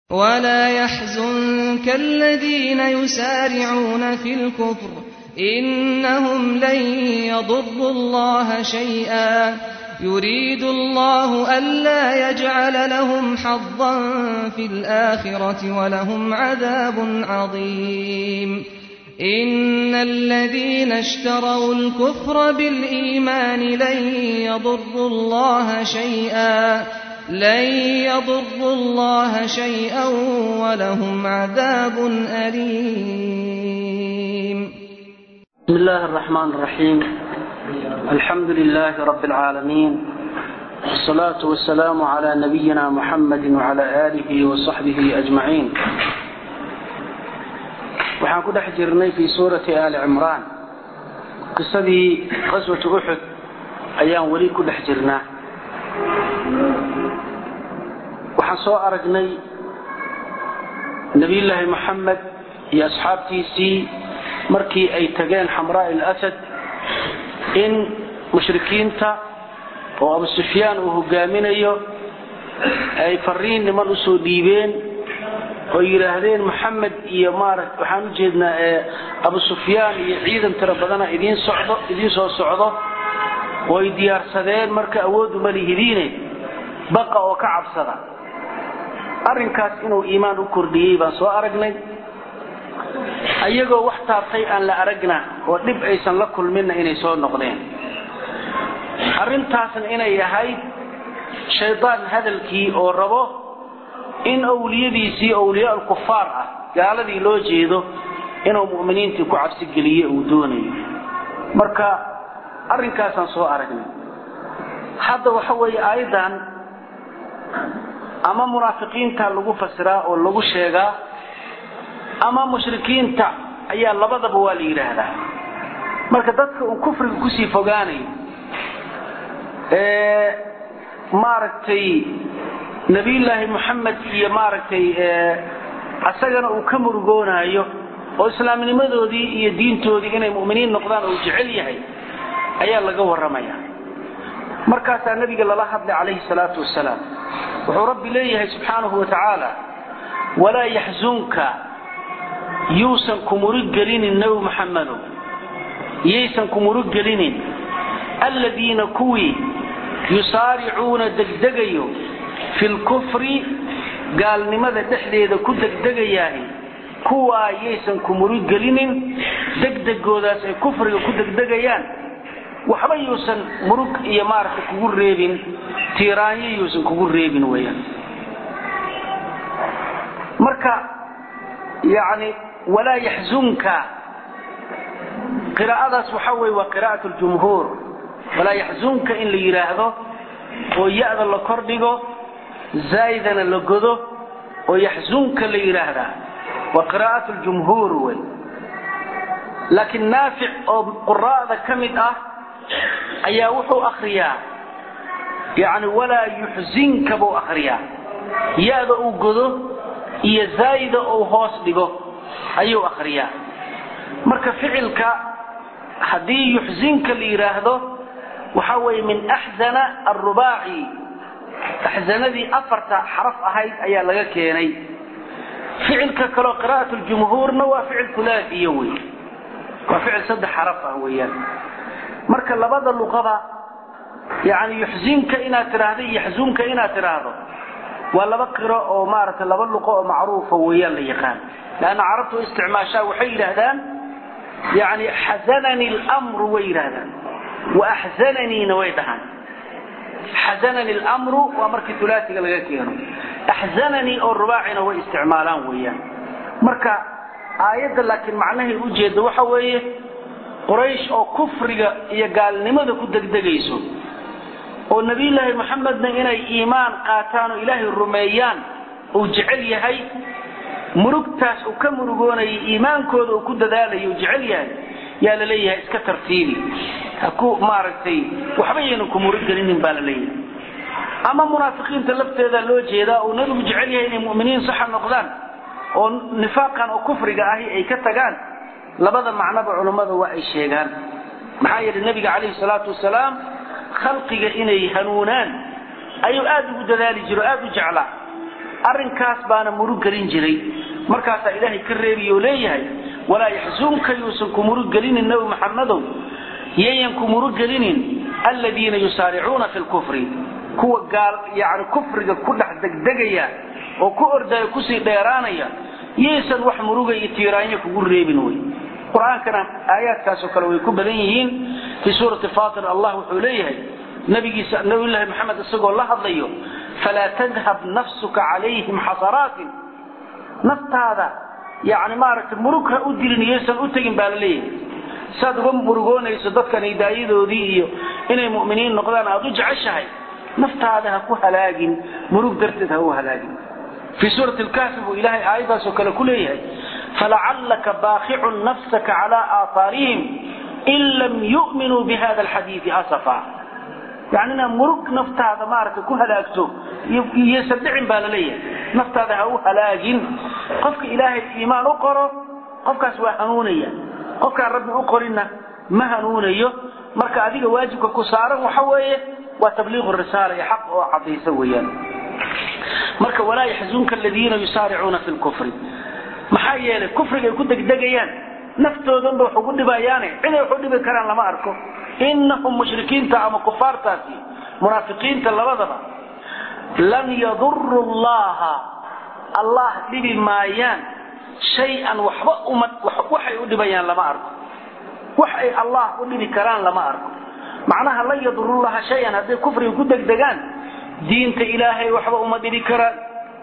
ولا يحزنك الذين يسارعون في الكفر إنهم لن يضروا الله شيئا يريد الله ألا يجعل لهم حظا في الآخرة ولهم عذاب عظيم إن الذين اشتروا الكفر بالإيمان لن يضروا الله شيئا لن يضروا الله شيئا ولهم عذاب أليم بسم الله الرحمن الرحيم الحمد لله رب العالمين والصلاة والسلام على نبينا محمد وعلى آله وصحبه أجمعين waxaan ku dhex jirnay fii suurati aali cimraan qisadii qaswatu uxud ayaan weli ku dhex jirnaa waxaan soo aragnay nebiyullaahi moxamed iyo asxaabtiisii markii ay tageen xamraa ilasad in mushrikiinta oo abu sufyaan uu hogaaminayo ay fariin niman usoo dhiibeen oo yidhaahdeen moxamed iyo maaragt waxaan u jeednaa abu sufyaan iyo ciidan tiro badana idiin socdo idiin soo socdo oo ay diyaarsadeen marka awooddu ma lihidiine baqa oo ka cabsada arrinkaas inuu iimaan u kordhiyey baan soo aragnay ayagoo wax taabtay aan la aragna oo dhib aysan la kulminna inay soo noqdeen arrintaasna inay ahayd shaydaan hadalkii oo rabo in awliyadiisii awliyaa alkufaar ah gaaladii loo jeedo inuu mu'miniintii ku cabsigeliye uu doonayo marka arrinkaasaan soo aragnay hadda waxa weeye aayaddan ama munaafiqiinta lagu fasiraa oo lagu sheegaa ama mushrikiinta ayaa labadaba waa la yidhaahdaa marka dadka uu kufriga kusii fogaanayo ee maaragtay nabiyullaahi moxamed iyo maaragtay asagana uu ka murugoonaayo oo islaamnimadoodii iyo diintoodii inay mu'miniin noqdaan oo jecel yahay ayaa laga warramaya markaasaa nabiga lala hadlay calayhi salaatu wasalaam wuxuu rabbi leeyahay subxaanahu wa tacaala walaa yaxzunka yuusan ku murug gelinin nebi muxamedow yaysan ku murug gelinin alladiina kuwii yusaaricuuna degdegayo fi lkufri gaalnimada dhexdeeda ku degdegayaahi kuwaa yaysan ku murug gelinin degdegoodaas ay kufriga ku degdegayaan waxba yuusan murug iyo maaragta kugu reebin tiiraanyo yuusan kugu reebin weyaan marka yani walaa yaxzunka qiraa'adaas waxa weye waa qiraa'at ljumhuur walaa yaxzunka in la yidhaahdo oo ya-da la kordhigo zaa'idana la godo oo yaxzunka la yidhaahdaa waa qiraa'at ljumhuur wey laakiin naafic oo quraa'da ka mid ah ayaa wuxuu akriyaa yani walaa yuxzinka buu akriyaa ya-da uu godo iyo zaa'ida uu hoos dhigo ayuu akriyaa marka ficilka haddii yuxzinka la yidhaahdo waxa weeye min axzana arubaaci axzanadii afarta xaraf ahayd ayaa laga keenay ficilka kaleo qiraa'at ljumhuurna waa ficil hulaafiya wey waa ficil saddex xaraf ah weeyaan marka labada luqada yani yuxzinka inaad tidhaahdo iyo yaxzunka inaad tidhaahdo waa laba qiro oo maaragtay laba luqo oo macruufa weeyaan la yaqaan leanna carabtu isticmaashaa waxay yidhaahdaan yani xazanani lmru way yidhaahdaan wa axzananiina way dhahaan xazanani lmru waa markii ulaasiga laga keeno axzananii oo rubaacina way isticmaalaan weeyaan marka aayadda laakiin macnahay ujeedda waxa weeye quraysh oo kufriga iyo gaalnimada ku degdegayso oo nebiyullaahi moxamedna inay iimaan qaataan oo ilaahay rumeeyaan uu jecel yahay murugtaas uu ka murugoonayay iimaankooda uu ku dadaalayo uu jecel yahay yaa la leeyahay iska tartiibi haku maaragtay waxba yaynan ku murug gelinin baa la leeyahay ama munaafiqiinta lafteeda loo jeedaa uu nabigu jecel yahay inay mu'miniin saxa noqdaan oo nifaaqan oo kufriga ahi ay ka tagaan labada macnoba culummada waa ay sheegaan maxaa yeelay nebiga calayhi salaatu wasalaam khalqiga inay hanuunaan ayuu aad ugu dadaali jiro aad u jeclaa arrinkaas baana murug gelin jiray markaasaa ilaahay ka reebiy oo leeyahay walaa yaxzunka yuusan ku murug gelinin nabi maxamedow yayan ku murug gelinin aladiina yusaaricuuna fi lkufri kuwa gaal yani kufriga ku dhex degdegaya oo ku ordaya kusii dheeraanaya yaysan wax muruga iyo tiiraanya kugu reebin wey qur-aankana aayaadkaasoo kale way ku badan yihiin fii suurati fatir allah wuxuu leeyahay nabigiisa nabiyullaahi maxamed isagoo la hadlayo falaa tadhab nafsuka calayhim xasaraatin naftaada yani maaragtay murug ha u dilin yaysan u tegin baa la leeyahay saad uga murugoonayso dadkan hidaayadoodii iyo inay mu'miniin noqdaan aad u jeceshahay naftaada ha ku halaagin murug darteed ha u halaagin fii suurati lkaafi buu ilaahay aayaddaasoo kale ku leeyahay falacallaka baakicun nafsaka calaa aahaarihim in lam yu'minuu bihada alxadiidi asafa yani inaad murug naftaada maaragtay ku halaagto iyoysan dhicin baa la leeyahay naftaada ha u halaagin qofka ilaahay iimaan u qoro qofkaas waa hanuunaya qofkaan rabbi u qorinna ma hanuunayo marka adiga waajibka ku saaran waxa weeye waa tabliiqu risaala iyo xaq oo cadaysa weeyaan marka walaa yaxzunka aladiina yusaaricuuna fi lkufri maxaa yeelay kufriga ay ku degdegayaan naftoodanba wax ugu dhibayaane ciday wax u dhibi karaan lama arko inahum mushrikiinta ama kufaartaasi munaafiqiinta labadaba lan yaduru llaha allah dhibi maayaan shay-an waxba uma waxay u dhibayaan lama arko wax ay allah u dhibi karaan lama arko macnaha lan yadurullaha shay-an hadday kufriga ku degdegaan diinta ilaahay waxba uma dhibi karaan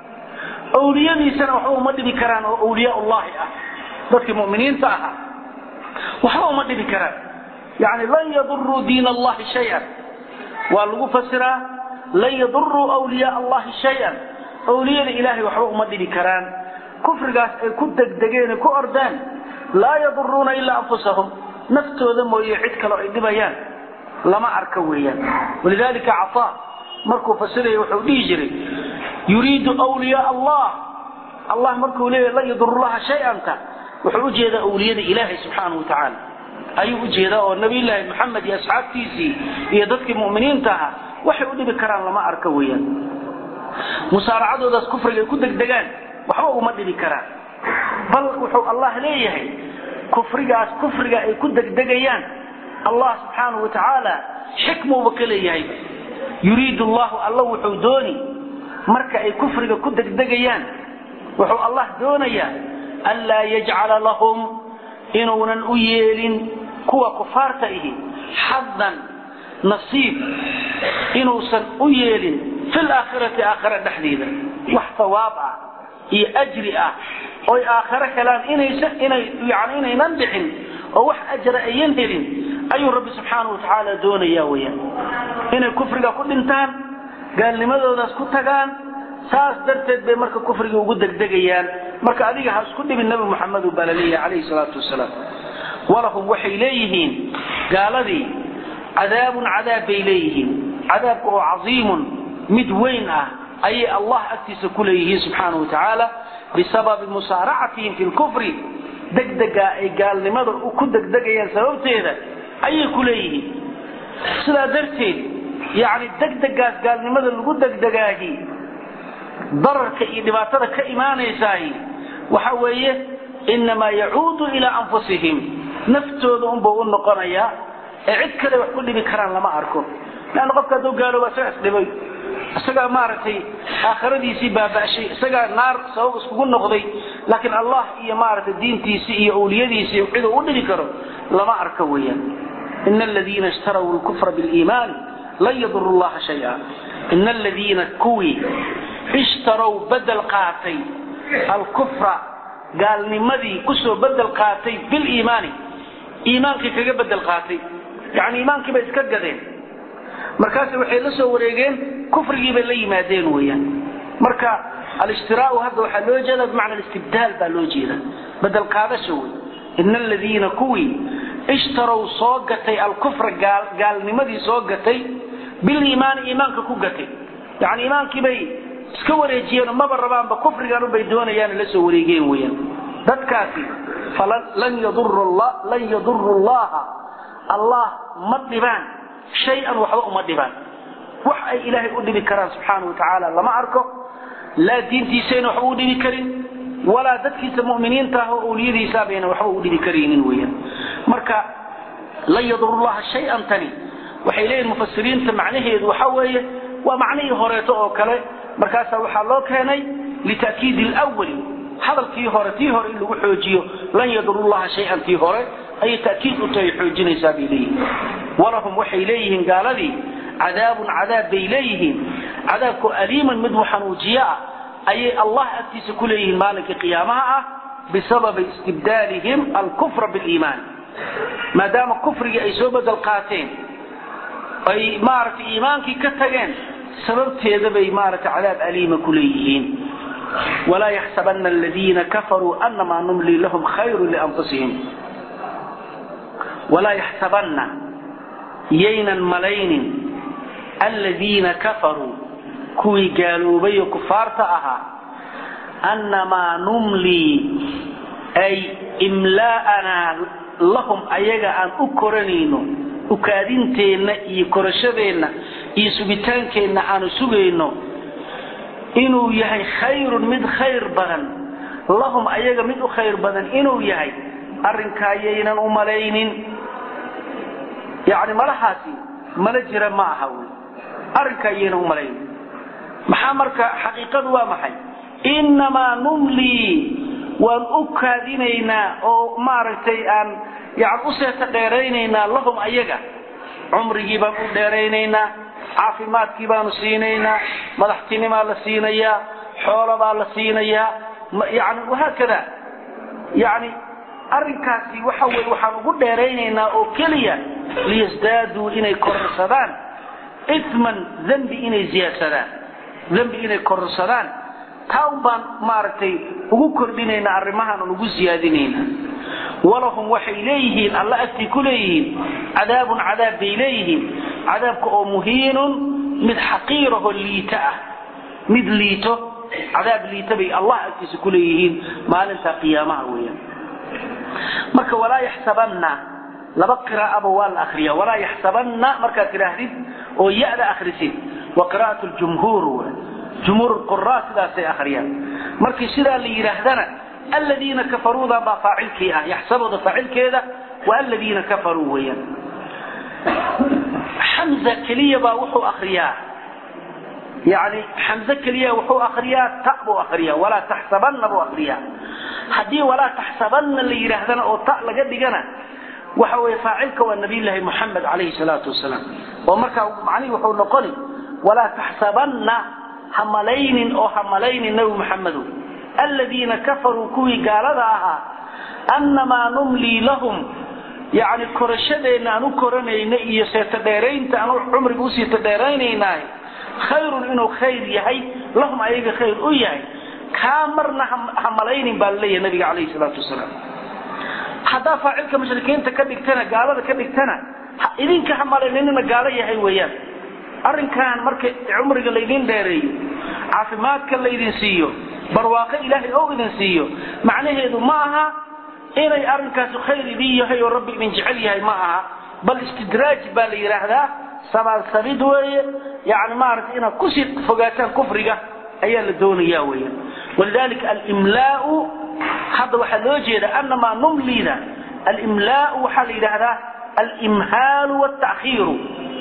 awliyadiisana waxba uma dhibi karaan oo awliyaa ullahi ah dadkii muminiinta ahaa waxba uma dhibi karaan yani lan yaduruu diin allahi shay-an waa lagu fasiraa lan yaduruu wliyaa allahi shay-an awliyada ilaahay waxba uma dhibi karaan kufrigaas ay ku degdegeen ku ordaan laa yaduruuna ilaa anfusahum naftooda mooye cid kaleo ay dhibayaan lama arka weeyaan walidalika cataa markuu fasiraya wuxuu dhihi jiray yuriidu wliyaa allah allah markuu leeyahy lan yadurullaha shay-anta wuxuu ujeedaa awliyada ilaahay subxaanahu watacaala ayuu ujeedaa oo nabiyllaahi maxamed iyo asxaabtiisii iyo dadkii muminiinta ahaa waxay u dhibi karaan lama arka weeyaan musaaracadoodaas kufriga ay ku degdegaan waxba uma dhibi karaan bal wuxuu allah leeyahay kufrigaas kufriga ay ku degdegayaan allah subxaanahu watacaala xikmuuba ka leeyahay yuriidu llahu alla wuxuu dooni marka ay kufriga ku degdegayaan wuxuu allah doonayaa anlaa yajcala lahum inuunan u yeelin kuwa kufaarta ihi xadan nasiib inuusan u yeelin fi laakhirati aakhira dhexdeeda wax sawaab ah iyo ajri ah oy aakhiro helaan inaysan inay yani inaynan dhicin oo wax ajra ayan helin ayuu rabbi subxaanahu watacaala doonaya weyaan inay kufriga ku dhintaan gaalnimadoodaas ku tagaan saas darteed bay marka kufriga ugu degdegayaan marka adiga ha isku dhibin nabi muxamed baa la leeyahay calayhi salaatu wasalaam walahum waxay leeyihiin gaaladii cadaabun cadaab bay leeyihiin cadaabka oo casiimun mid weyn ah ayay allah agtiisa ku leeyihiin subxaanahu watacaala bisababi musaaracatihim fi lkufri degdegaa ay gaalnimada ku degdegayaan sababteeda ayay ku leeyihiin sidaa darteed yani degdegaas gaalnimada lagu degdegaahi dararka iyo dhibaatada ka imaanaysaay waxa weeye inamaa yacuudu ilaa anfusihim naftooda unbuu u noqonayaa ee cid kale wax ku dhibi karaan lama arko leanna qofka hadduu gaalooba isaga isdhibay isagaa maaragtay aakhiradiisii baaba'shay isagaa naar sabab iskugu noqday laakiin allah iyo maaragtay diintiisii iyo awliyadiisii ciduu u dhibi karo lama arko weeyaan ina aladiina ishtaraw lkufra biliimaani lan yaduru llaha shaya ina aladiina kuwii ishtarow bedel qaatay alkufra gaalnimadii kusoo bedel qaatay biliimaani iimaankii kaga bedel qaatay yani iimaankiibay iska gadeen markaas waxay la soo wareegeen kufrigii bay la yimaadeen weyaan marka alishtiraa hadda waxaa loo jeeda bimacna istibdaal baa loo jeeda bedel qaadasha wey ina aladiina kuwii ishtarow soo gatay alkufra gaalnimadii soo gatay biliimaani iimaanka ku gatay yani iimaankiibay iska wareejiyeen maba rabaanba kufrigan bay doonayaan la soo wareegeen weyaan dadkaasi lan yaduru llaha allah ma dhibaan shay-an waxba uma dhibaan wax ay ilaahay u dhibi karaan subxaana wa tacaala lama arko laa diintiisayna waxba u dhibi karin walaa dadkiisa mu'miniinta ah oo awliyadiisa bayna waxba u dhibi karaynin weeyaan marka lan yadurullaha shay-an tani waxay leeyihin mufasiriinta macnaheedu waxa weeye waa macnihii horeeto oo kale markaasaa waxaa loo keenay lita'kiidi alwali hadalkii hore tii hore in lagu xoojiyo lan yadurullaha shay-an tii hore ayay ta'kiid u tahay xoojinaysaa bay leeyihiin walahum waxay leeyihiin gaaladii cadaabun cadaab bay leeyihiin cadaabku aliiman mid muxanuujiye ah ayay allah agtiisa ku leeyihiin maalinka qiyaamaha ah bisababi istibdaalihim alkufra biliimaan maadaama kufrigii ay soo bedel qaateen ay maaragtay iimaankii ka tageen sababteeda bay maaragtay cadaab aliima ku leeyihiin walaa yaxsabana aladiina kafaruu anamaa numlii lahum khayru lianfusihim walaa yaxsabanna yaynan malaynin aladiina kafaruu kuwii gaaloobay oo kufaarta ahaa annamaa numlii ay imlaa'anaa lahum ayaga aan u koranayno ukaadinteenna iyo korashadeenna iyo sugitaankeenna aanu sugayno inuu yahay khayrun mid khayr badan lahum ayaga mid u khayr badan inuu yahay arrinkaa yaynan u malaynin yacni malahaasi mala jira ma aha wey arrinkaa yaynan u malaynin maxaa marka xaqiiqadu waa maxay innamaa numlii waan u kaadinaynaa oo maaragtay aan yani u seeta dheeraynaynaa lahum ayaga cumrigii baan u dheeraynaynaa caafimaadkii baanu siinaynaa madaxtinimaa la siinayaa xoolo baa la siinayaa yani wahaakada yani arrinkaasi waxa weye waxaan ugu dheeraynaynaa oo keliya liyasdaaduu inay kororsadaan iman dembi inay ziyaadsadaan dembi inay kororsadaan taa un baan maaragtay ugu kordhinaynaa arrimahaan aan ugu siyaadinaynaa walahum waxay leeyihiin alla agtii ku leeyihiin cadaabun cadaab bay leeyihiin cadaabka oo muhiinun mid xaqiiraho liito ah mid liito cadaab liito bay allah agtiisa ku leeyihiin maalinta qiyaamaha weeyaan marka walaa yaxsabanna laba qiraa'aba waa la akriya walaa yaxsabanna markaad tidhaahdid oo ya-da akhrisid wa qiraa'at ljumhuur jumhuur quraa sidaasay akhriyaan markii sidaa la yidhaahdana aladiina kafaruuda baa faacilkii ah yaxsabooda faacilkeeda waa aladiina kafaruu weeyaan xamza keliya baa wuxuu akriyaa yani xamze keliya wuxuu akriyaa ta buu akriyaa walaa taxsabanna buu akriyaa haddii walaa taxsabanna la yidhaahdana oo ta laga dhigana waxa weye faacilka waa nabiyllaahi moxamed calayhi salaatu wasalaam oo markaa macnihi wuxuu noqoni walaa taxsabanna ha malaynin oo ha malaynin nabi maxamedow aladiina kafaruu kuwii gaalada ahaa annamaa numlii lahum yani korashadeenna aan u koranayna iyo seeta dheeraynta aan cumriga usiita dheeraynaynah khayrun inuu khayr yahay lahum ayaga khayr u yahay kaa marna ha malaynin baa laleeyahay nabiga calayhi salaatu wasalaam haddaa faacilka mushrikiinta ka dhigtana gaalada ka dhigtana idinka ha malaynina gaalo yahay weeyaan arrinkan marka cumriga laydin dheereeyo caafimaadka laydin siiyo barwaaqo ilaahay oo idin siiyo macnaheedu ma aha inay arrinkaasi khayr idin yahay oo rabbi idin jecel yahay ma aha bal istidraaj baa la yidhaahdaa sabaalsabid weeye yani maaragtay inaad kusii fogaataan kufriga ayaa la doonaya weeyaan walidalika alimlaau hadda waxaa loo jeeda anamaa numlida alimlaau waxaa la yidhaahdaa alimhaalu wاtakhiiru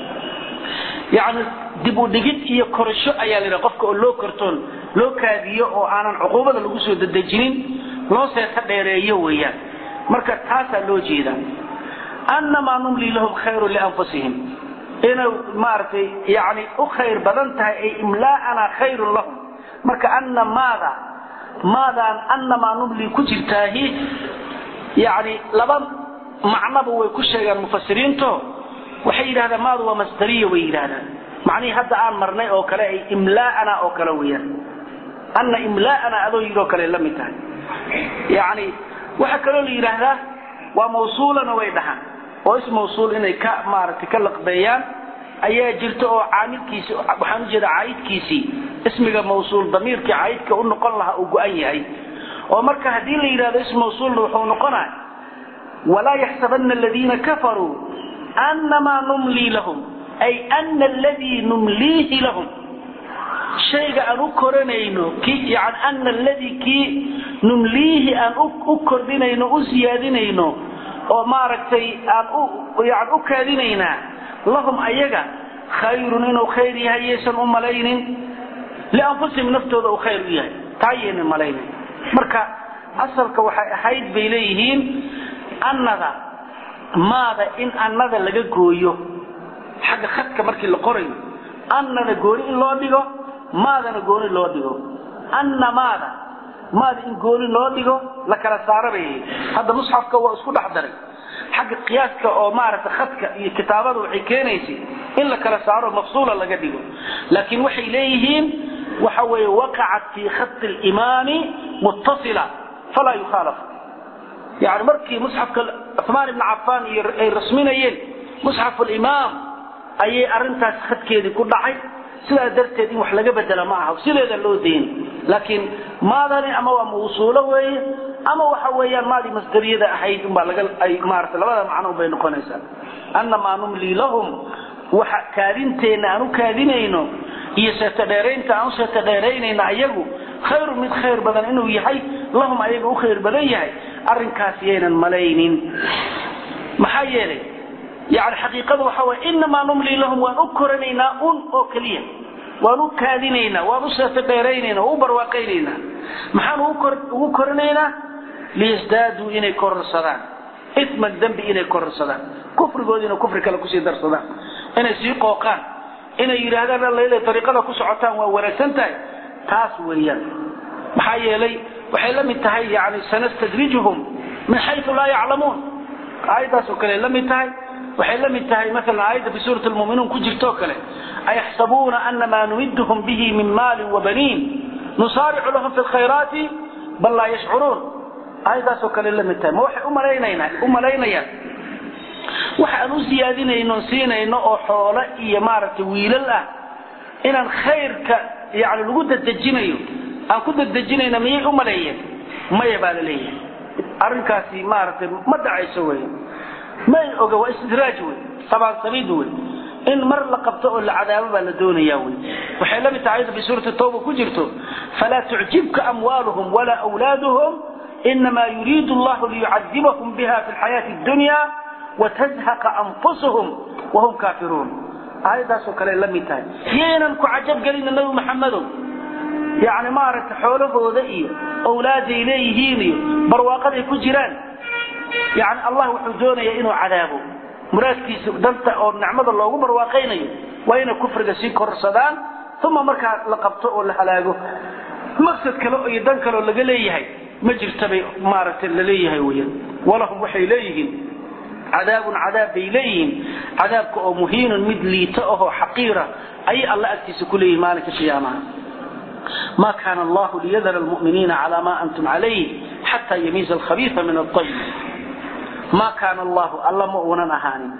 yani dib u dhigid iyo korasho ayaa la yidhaha qofka oo loo kortoon loo kaadiyo oo aanan cuquubada lagu soo dedejinin loo seeta dheereeyo weeyaan marka taasaa loo jeeda annamaa numlii lahum khayru lianfusihim inay maaragtay yani u khayr badan tahay ay imlaa'anaa khayrun lahum marka anna maada maadaan annamaa numlii ku jirtaahi yani laba macnaba way ku sheegaan mufasiriinto waxay yidhahdaan maadu waa masdariya way yidhahdaan macnihii hadda aan marnay oo kale ay imlaa'ana oo kale weeyaan anna imlaa'ana adoo yidhoo kale la mid tahay yani waxaa kaloo la yidhaahdaa waa mawsuulana way dhahaan oo is mawsuul inay ka maaragtay ka laqbeeyaan ayaa jirta oo caamilkiisi waxaan ujeeda caayidkiisii ismiga mawsuul damiirkii caayidka u noqon lahaa uu go-an yahay oo marka haddii la yidhahdo is mawsuulna wuxuu noqonaa walaa yaxsabana aladiina kafaruu annamaa numlii lahum ay ana aladii numliihi lahum shayga aan u koranayno ki yani ana aladii kii numliihi aan u kordhinayno u siyaadinayno oo maaragtay aan u yani u kaadinaynaa lahum ayaga khayrun inuu khayr yahay yaysan u malaynin lianfusihim naftooda uu khayr u yahay taa yaynan malaynin marka asalka waxay ahayd bay leeyihiin annada maada in annada laga gooyo xagga khadka markii la qorayo annada gooni in loo dhigo maadana gooni loo dhigo anna maada maada in gooni loo dhigo la kala saara bay hadda musxafka waa isku dhex daray xagga qiyaaska oo maaragtay khadka iyo kitaabada waxay keenaysay in la kala saaro mafsuula laga dhigo laakiin waxay leeyihiin waxa weeye waqacat fi khati limaami muttasila falaa yukhaalaf yani markii musxafka cumaan ibni cafaan iyo ay rasminayeen musxaf alimaam ayay arintaas khadkeedii ku dhacay sidaa darteed in wax laga bedela ma aha sideeda loo dayn laakiin maadani ama waa mawsuulo weeye ama waxa weeyaan maadii masdariyada ahayd unbaa laga ay maarata labada macno bay noqonaysaa annamaa numlii lahum waxa kaadinteenna aan u kaadinayno iyo seetadheeraynta aan u seetadheeraynayna ayagu khayru mid khayr badan inuu yahay lahum ayaga u khayr badan yahay arrinkaas yaynan malaynin maxaa yeelay yani xaqiiqadu waxa way inamaa numlii lahum waan u koranaynaa un oo keliya waan u kaadinaynaa waan u seetadheeraynayna waan u barwaaqaynaynaa maxaan ugu koranaynaa liyasdaaduu inay kororsadaan itman dembi inay kororsadaan kufrigoodiina kufri kale kusii darsadaan inay sii qooqaan inay yidhaahdaan allayle ariiqada ku socotaan waa wanaagsan tahay taas weeyaan maxaa yeelay waxay la mid tahay yani sanastadrijuhum min xayu laa yaclamuun aayaddaasoo kale la mid tahay waxay la mid tahay maalan aayadda fi suurat lmuminuun ku jirtoo kale ayaxsabuuna anamaa numidhum bihi min maalin wabaniin nusaaricu lahum fi lkhayraati bal laa yashcuruun aayaddaasoo kale la mid tahay ma waxay u malaynayaan waxa aan u siyaadinayno siinayno oo xoolo iyo maaragtay wiilal ah inaan khayrka yani lagu dadejinayo aan ku dadejinayna miyay u maleeyeen maya baa la leeyahay arrinkaasi maaragtay ma dhacayso wey may oga waa istidraaj wey sabaansabiid wey in mar la qabto oo la cadaabo baa la doonaya wey waxay la mid tahay ayadda fi suurati tawba ku jirto falaa tucjibka amwaaluhum walaa wlaaduhum inama yuriidu allahu liyucadibahum biha fi lxayaati dunya watazhaqa anfusuhum wahum kaafiruun aayaddaasoo kale la mid tahay yaynan ku cajabgelina nabi maxamedow yani maaragtay xoolahooda iyo owlaaday leeyihiin iyo barwaaqaday ku jiraan yani allah wuxuu doonayaa inuu cadaabo muraadkiisa danta oo nicmada loogu barwaaqaynayo waa inay kufriga sii korsadaan uma markaa la qabto oo la halaago maqsad kale iyo dan kaleoo laga leeyahay ma jirta bay maaragtay laleeyahay weyan walahum waxay leeyihiin cadaabun cadaab bay leeyihiin cadaabka oo muhiinun mid liito ahoo xaqiira ayay alla agtiisa ku leeyihin maalinka qiyaamaha ma kana allahu liyadara lmuminiina cala ma antum calayh xata yamiiza alkhabiisa min aayib ma kaana allahu alla ma uunan ahaanin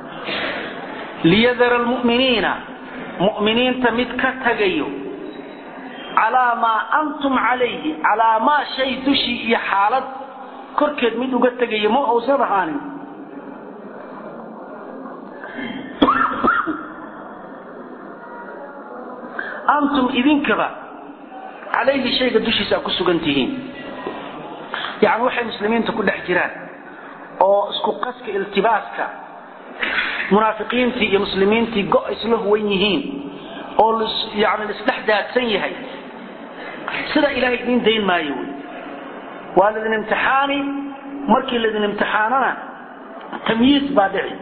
liyadara lmuminiina muminiinta mid ka tagayo calaa maa antum calayhi calaa maa shay dushii iyo xaalad korkeed mid uga tegayo ma uusan ahaanin antum idinkaba calayhi shayga dushiisa aad ku sugan tihiin yani waxay muslimiinta ku dhex jiraan oo isku qaska iltibaaska munaafiqiintii iyo muslimiintii go isla huwan yihiin oo yani laisdhex daadsan yahay sida ilahay idiin dayn maayo wy waa laydin imtixaani markii laydin imtixaanana tamyiis baa dhici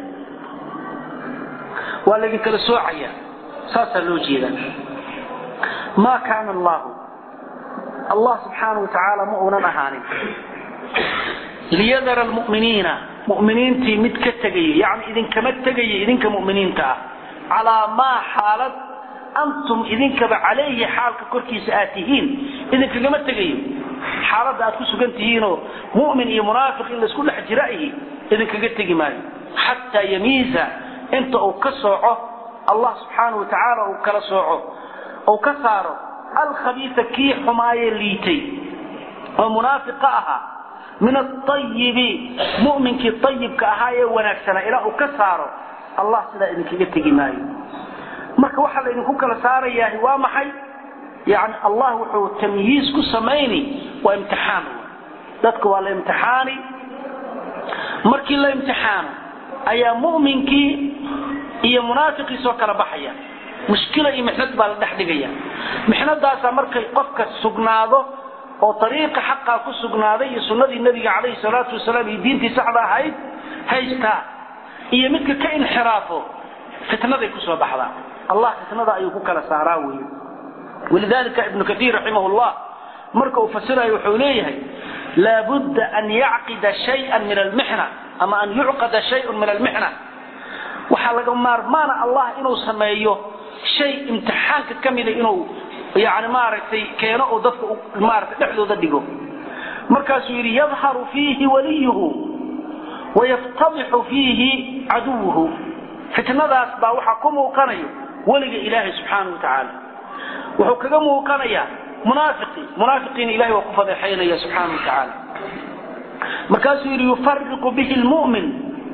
waa laydin kala soocaya saasaa loo jeedaa ma kaana allahu allah subxaanau watacaala ma uunan ahaanin liyadara lmuminiina muminiintii mid ka tegaya yani idinkama tegaya idinka muminiinta ah calaa maa xaalad antum idinkaba calayhi xaalka korkiisa aad tihiin idinkagama tegayo xaaladda aad ku sugan tihiinoo mumin iyo munaafiq in laisku dhex jira ihi idinkaga tegi maayo xataa yamiiza inta uu ka sooco allah subxaanau watacaala uu kala sooco uu ka saaro alkhabiisa kii xumaayee liitay oo munaafiqa ahaa min aayibi muminkii ayibka ahaa ee wanaagsanaa ilaa uu ka saaro allah sidaa idinkaga tegi maayo marka waxaa laydinku kala saarayaa waa maxay yani allah wuxuu tamyiiz ku samayni waa imtixaan dadka waa la imtixaani markii la imtixaano ayaa mu'minkii iyo munaafiqii soo kala baxaya mushkila iyo mixnad baa la dhex dhigaya mixnadaasaa markay qofka sugnaado oo ariiqa xaqaa ku sugnaaday iyo sunnadii nebiga calayhi salaatu wasalaam iyo diintii saxda ahayd haystaa iyo midka ka inxiraafo fitnaday kusoo baxdaa allah fitnada ayuu ku kala saaraa wey walidalika ibnu kaiir raximah llah marka uu fasirayo wuxuu leeyahay laabudda an yacqida shayan min almixna ama an yucqada shayun min almixna waxaa laga maarmaana allah inuu sameeyo shay imtixaanka ka mida inuu yani maaragtay keeno oo dadka maarata dhexdooda dhigo markaasuu yidhi yadharu fiihi waliyuhu wayaftadixu fiihi caduwuhu fitnadaas baa waxaa ku muuqanayo weliga ilaahay subxaanau watacaala wuxuu kaga muuqanayaa munaafiqii munaafiqiina ilahay waa ku fadeexaynaya subxaana watacaala markaasuu yidhi yufariqu bihi lmumin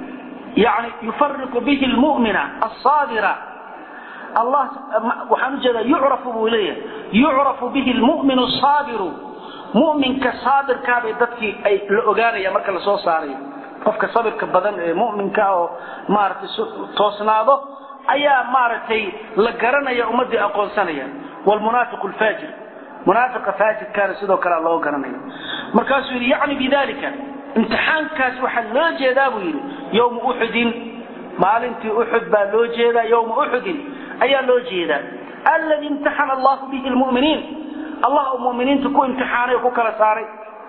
yani yufariqu bihi lmu'mina asaabira allah waxaan ujeedaa yucrafu buu leeyahay yucrafu bihi lmu'minu saabiru mu'minka saabirkaabay dadkii ay la ogaanaya marka lasoo saarayo qofka sabirka badan ee mu'minka oo maaragtay toosnaado ayaa maaragtay la garanaya ummadii aqoonsanaya wlmunaafiqu lfaajir munaafiqa faajirkaana sidoo kalea loo garanaya markaasuu yidhi yacni bidalika imtixaankaas waxaa loo jeedaa buu yidhi yowma uxudin maalintii uxud baa loo jeedaa yowma uxudin ayaa loo jeedaa alladii imtaxana allahu bihi lmuminiin allah uu muminiinta ku imtixaanay oo ku kala saaray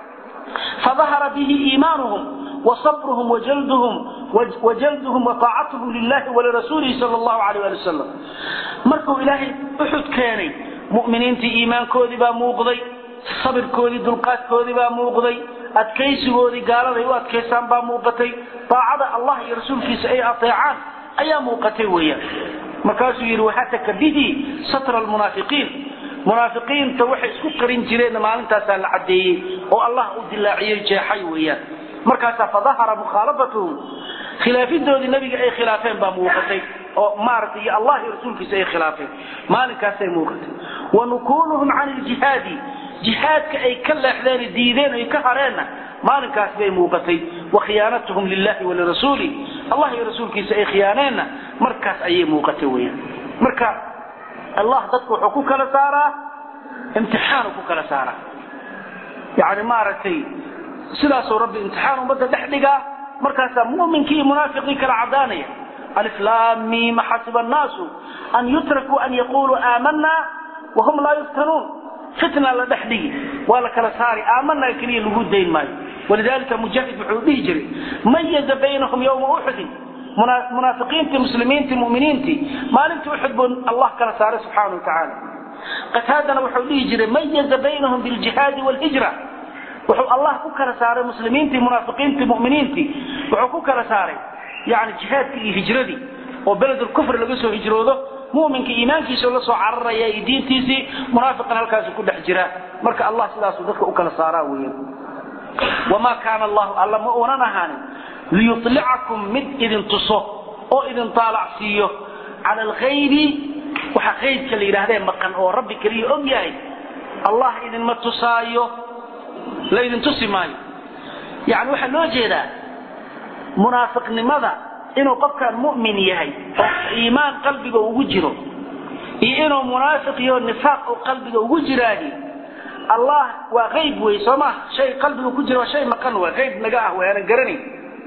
fadahara bihi iimaanuhum وصبرهم وجلدهم وجلدهم وطاعتهم لله ولرسوله صلى الله عليه وآله وسلم مركوا إلهي أحد كاني مؤمنين تي إيمان كودي با موقضي صبر كودي دلقات كودي با موقضي أتكيس كودي قال لي وأتكيسان با موقتي طاعة الله يرسول في سأي أطيعان أيا موقتي ويا مركاسو يروحتك به ستر المنافقين منافقين توحي سكرين جرين ما انت سال عدي والله أدلاعي جاحي ويا markaasaa fadahara mukhaalafatuhum khilaafidoodii nabiga ay khilaafeen baa muuqatay oo maaragtay iyo allah iyo rasuulkiisa ay khilaafeen maalinkaasay muuqatay wa nukuuluhum can iljihaadi jihaadka ay ka leexdeen diideen ay ka hareenna maalinkaas bay muuqatay wa khiyaanatuhum lillahi walirasuuli allah iyo rasuulkiisa ay khiyaaneenna markaas ayay muuqatay weyaan marka allah dadku wuxuu ku kala saaraa imtixaanu ku kala saaraa yani maaragtay sidaasuu rabbi imtixaan ummadda dhex dhigaa markaasaa muminkii iyo munaafiqii kala cadaanaya aliflaamima xasiba annaasu an yutrakuu an yaquluu aamanaa wahum laa yuftanuun fitna la dhex dhigi waa la kala saari aamanaa keliya lagu dayn maayo walidalika mujaahid wuxuu dhihi jiray mayaza baynahum yowma uxudin munaafiqiintii muslimiintii muminiintii maalintii uxud buu allah kala saaray subxaana wa tacaala qataadana wuxuu dhihi jiray mayaza baynahum biljihaadi wlhijra wuxuu allah ku kala saaray muslimiintii munaafiqiintii muminiintii wuxuu ku kala saaray yani jihaadkii iyo hijradii oo beledulkufr laga soo hijroodo muminka iimaankiisao la soo cararaya iyo diintiisii munaafiqan halkaasu ku dhex jira marka allah sidaasuu dadka u kala saaraa weya wamaa kaana allahu alla ma uunan ahaanin liyulicakum mid idin tuso oo idin taalacsiiyo cala alkhayri waxa kaydka la yidhaahdee maqan oo rabbi keliya og yahay allah idinma tusaayo laydin tusi maayo yani waxaa loo jeedaa munaafiqnimada inuu qofkaan mu'min yahay oo iimaan qalbiga ugu jiro iyo inuu munaafiq iyo nifaaq oo qalbiga ugu jiraahi allah waa qayb wey soo ma shay qalbiga ku jira waa shay maqan waa qayb naga ah waanan garanayn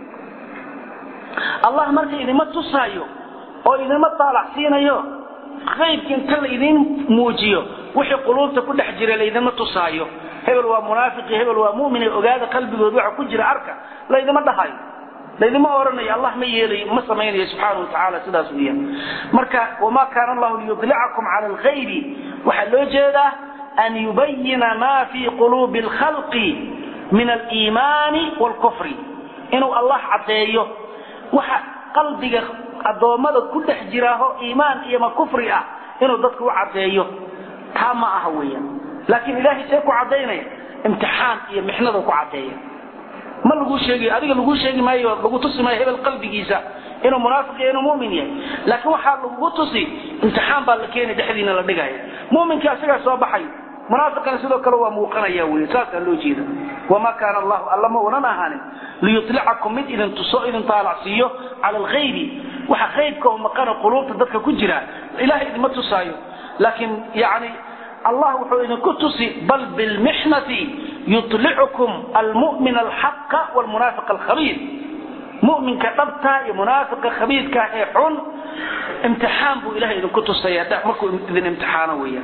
allah marka idinma tusaayo oo idinma taalac siinayo qaybka inta laydin muujiyo wixii quluubta ku dhex jira laydinma tusaayo hebel waa munaafiqi hebel waa mumin ogaada qalbigood waxa ku jira arka laydima dhahayo laydima oranayo allah ma yeelayo ma samaynayo subxaana watacaala sidaas weeyaan marka wamaa kaana allahu liyudlicakum cala alkhayri waxaa loo jeedaa an yubayina ma fii quluubi alkhalqi min aliimaani waalkufri inuu allah caddeeyo waxa qalbiga addoommada ku dhex jiraaho iimaan iyo ma kufri ah inuu dadka u caddeeyo taa ma aha weeyaan laakiin ilaahay see ku caddaynaya imtixaan iyo mixnadu ku caddeeya ma lagu sheegi adiga lagu sheegi maayo lagu tusi maayo hebel qalbigiisa inuu munaafiq iyo inuu mu'min yahay laakiin waxaa lagu tusi imtixaan baa la keenay dhexdiina la dhigaya mu'minkii asagaa soo baxay munaafiqana sidoo kale waa muuqanaya wey saasaa loo jeeda wamaa kaana allahu alla ma unan ahaanin liyutlicakum mid idin tuso idin taalacsiiyo cala alghaybi waxa qaybka oo maqana quluubta dadka ku jira ilahay idinma tusaayo laakiin yani allah wuxuu idinku tusi bal bilmixnati yulicukum almu'min alxaqa wlmunaafiq alkhabiir mu'minka dhabta iyo munaafiqa khabiirka ee xun imtixaan buu ilahay idinku tusaya markuu idin imtixaano weeyaan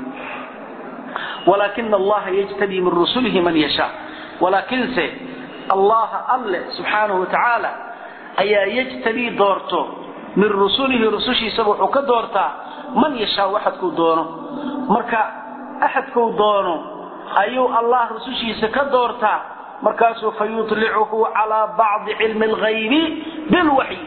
walaakina allaha yajtabii min rusulihi man yashaa walaakinse allaha alle subxaanahu watacaala ayaa yajtabii doorto min rusulihi rusushiisaba wuxuu ka doortaa man yashaa axadkuu doono marka axadkuu doono ayuu allah rusushiisa ka doortaa markaasuu fayulicuhu calaa bacdi cilmi alghaybi bilwaxyi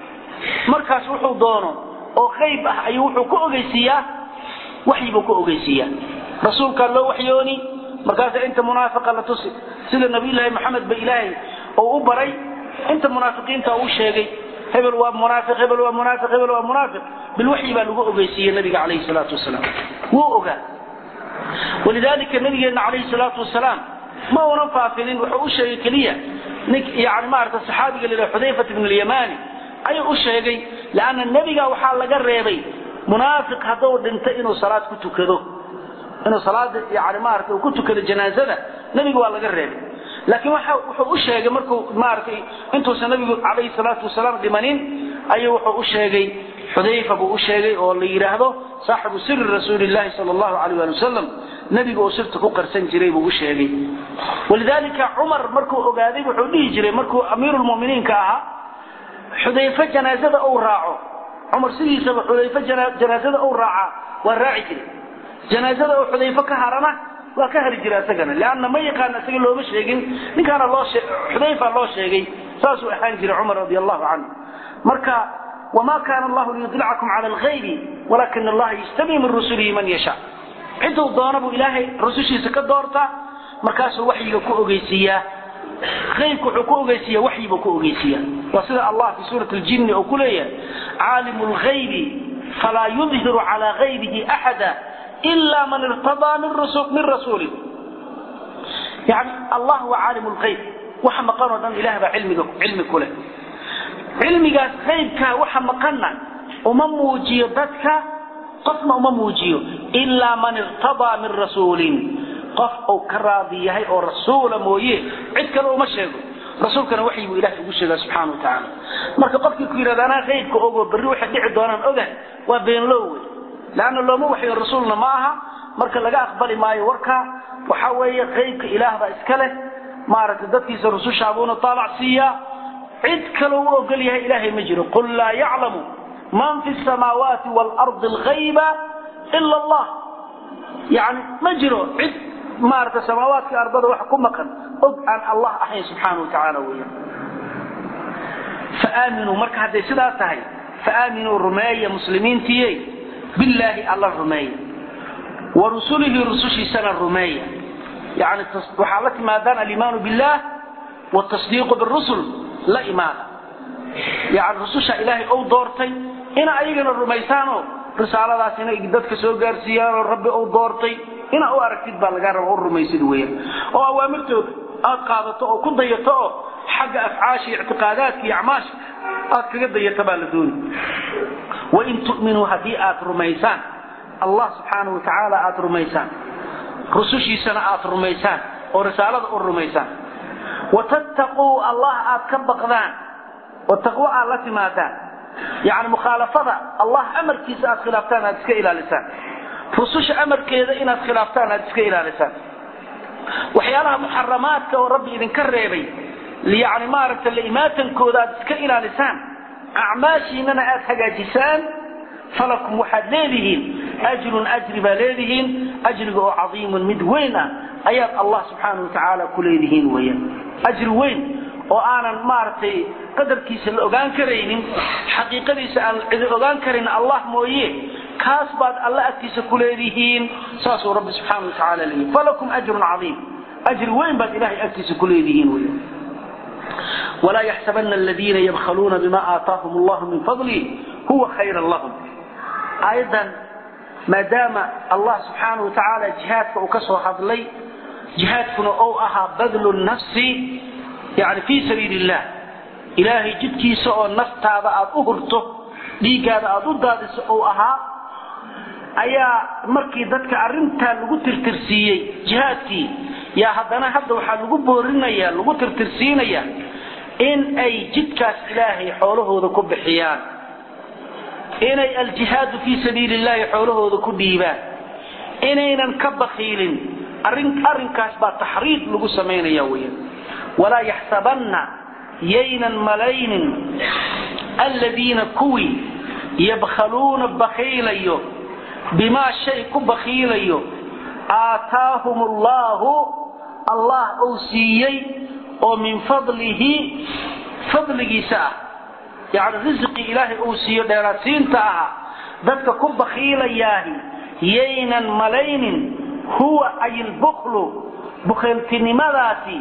markaas wuxuu doono oo qayb ah ayuu wuxuu ku ogeysiiyaa waxyibuu ku ogeysiiyaa rasuulkaa loo waxyooni markaasa inta munaafiqa la tusi sida nabiyulaahi maxamed ba ilaahay oo u baray inta munaafiqiinta uu sheegay hebel waa munaafiq hebel waa munaafiq hebel waa munaafiq bilwaxyi baa lagu ogeysiiyey nabiga calayhi salaatu wasalaam wuu ogaa walidaalika nabigeena calayhi salaatu wasalaam ma unan faafinin wuxuu u sheegay keliya nink yani maarata saxaabiga la yidhaha xudayfat ibn alyamani ayuu u sheegay leanna nebiga waxaa laga reebay munaafiq hadduu dhinto inuu salaad ku tukado inuu salaada yani maarata uu ku tukado janaazada nebiga waa laga reebay laakiin waxa wuxuu u sheegay markuu maaratay intuusan nabigu calayhi salaatu wasalaam dhimanin ayuu wuxuu u sheegay xudayfa buu u sheegay oo la yidhaahdo saaxibu siri rasuulillahi sala allahu calayh ali wasalam nebiga uu sirta ku qarsan jiray buu u sheegay walidaalika cumar markuu ogaaday wuxuu dhihi jiray markuu amiirulmuminiinka ahaa xudayfe janaazada uu raaco cumar sidiisaba xudayfe janaazada uu raacaa waa raaci jiray janaazada uu xudayfe ka harana waa ka hari jira isagana leanna ma yaqaan isaga looma sheegin ninkaana loo xudayfa loo sheegay saasuu ahaan jiray cumar radi allahu canhu marka wma kana allahu liyudlicakum cala alghaybi walakina allaha yajtabii min rusulihi man yashaa ciduu doona buu ilaahay rusushiisa ka doortaa markaasuu waxyiga ku ogeysiiyaa aybka wuxuu ku ogeysiiya waxyibuu ku ogeysiiya waa sida allah fi suurati ljinni oo ku leeyahay caalimu lghaybi falaa yudhiru cala haybihi axada ila man irtadaa min rasuuli yani allah waa caalim lghayb waxa maqan oo dhan ilah baa cilmi ku leh cilmigaas aybkaa waxa maqanna uma muujiyo dadka qofna uma muujiyo ilaa man irtadaa min rasuulin qof uu ka raadi yahay oo rasuula mooye cid kale uma sheego rasuulkana waxyi buu ilahay ugu sheegaa subxana wa tacaala marka qofkii ku yidhahda anaa aybka ogo berri waxay dhici doonaan oga waa beenlow wey leanna looma waxyo rasuulna ma aha marka laga aqbali maayo warka waxa weeye qaybka ilaah baa iska leh maaragtay dadkiisa rusushaabuuna taalac siiyaa cid kale u ogol yahay ilaahay ma jiro qul laa yaclamu man fi samaawaati waalardi alghayba ila allah yani ma jiro cid maarata samaawaadka ardada wax ku maqan og aan allah ahayn subxaana wa tacaala weya faaaminuu marka hadday sidaa tahay faaaminuu rumeeya muslimiintiiye billaahi alla rumeeya wa rusulihi rusushiisana rumeeya yani waxaa la timaadaan alimaanu billah wtasdiiqu birusul la imaada yani rususha ilaahay ou doortay ina ayagana rumaysaanoo risaaladaas inay dadka soo gaarsiiyaanoo rabbi ou doortay ina u aragtid baa lagaa raba u rumaysid weyan oo awaamirtooda aad qaadato oo ku dayato oo xagga afcaasha iyo ictiqaadaadka iyo acmaasha aad kaga dayato baa la dooni wain tu'minuu haddii aad rumaysaan allah subxaanau watacaala aad rumaysaan rusushiisana aad rumaysaan oo risaalada u rumaysaan watattaquu allah aad ka baqdaan oo taqwo aad la timaadaan yani mukhaalafada allah amarkiisa aad khilaaftaan aad iska ilaalisaan rususha amarkeeda inaad khilaaftaan aad iska ilaalisaan waxyaalaha muxaramaadka oo rabbi idinka reebay yani maaragta laimaatankooda aad iska ilaalisaan acmaashiinana aad hagaajisaan falakum waxaad leedihiin ajrun ajri baa leedihiin ajriga oo cadiimun mid weyn ah ayaad allah subxaana wa tacaala ku leedihiin weyan ajri weyn oo aanan maaragtay qadarkiisa la ogaan karaynin xaqiiqadiisa aan cidi ogaan karin allah mooye kaas baad alla agtiisa ku leedihiin saasuu rabbi subxaana wa tacaala leeyahy falakum ajrun cadiim ajri weyn baad ilahay agtiisa ku leedihiin weyan walaa yaxsabana aladiina yabkhaluuna bima aataahum allahu min fadli huwa khayran lahum aayaddan maadaama allah subxaanahu watacaala jihaadka uu ka soo hadlay jihaadkuna ou ahaa badlu nafsi yani fii sabiili illah ilaahay jidkiisa oo naftaada aad u hurto dhiiggaada aad u daadiso ou ahaa ayaa markii dadka arrintaa lagu tirtirsiiyey jihaadkii yaa haddana hadda waxaa lagu boorinaya lagu tirtirsiinaya in ay jidkaas ilaahay xoolahooda ku bixiyaan inay aljihaadu fii sabiili illahi xoolahooda ku dhiibaan inaynan ka bakiilin arrinkaas baa taxriid lagu samaynaya weyan walaa yaxsabanna yaynan malaynin aladiina kuwii yabkhaluuna bakiilayo bimaa shay ku bakiilayo aataahum allaahu allah uu siiyey oo min fadlihi fadligiisa ah yani risqii ilaahay uu siiyo dheeraadsiinta aha dadka ku bakiilayaahi yaynan malaynin huwa ay lbuklu bukhiiltinimadaasi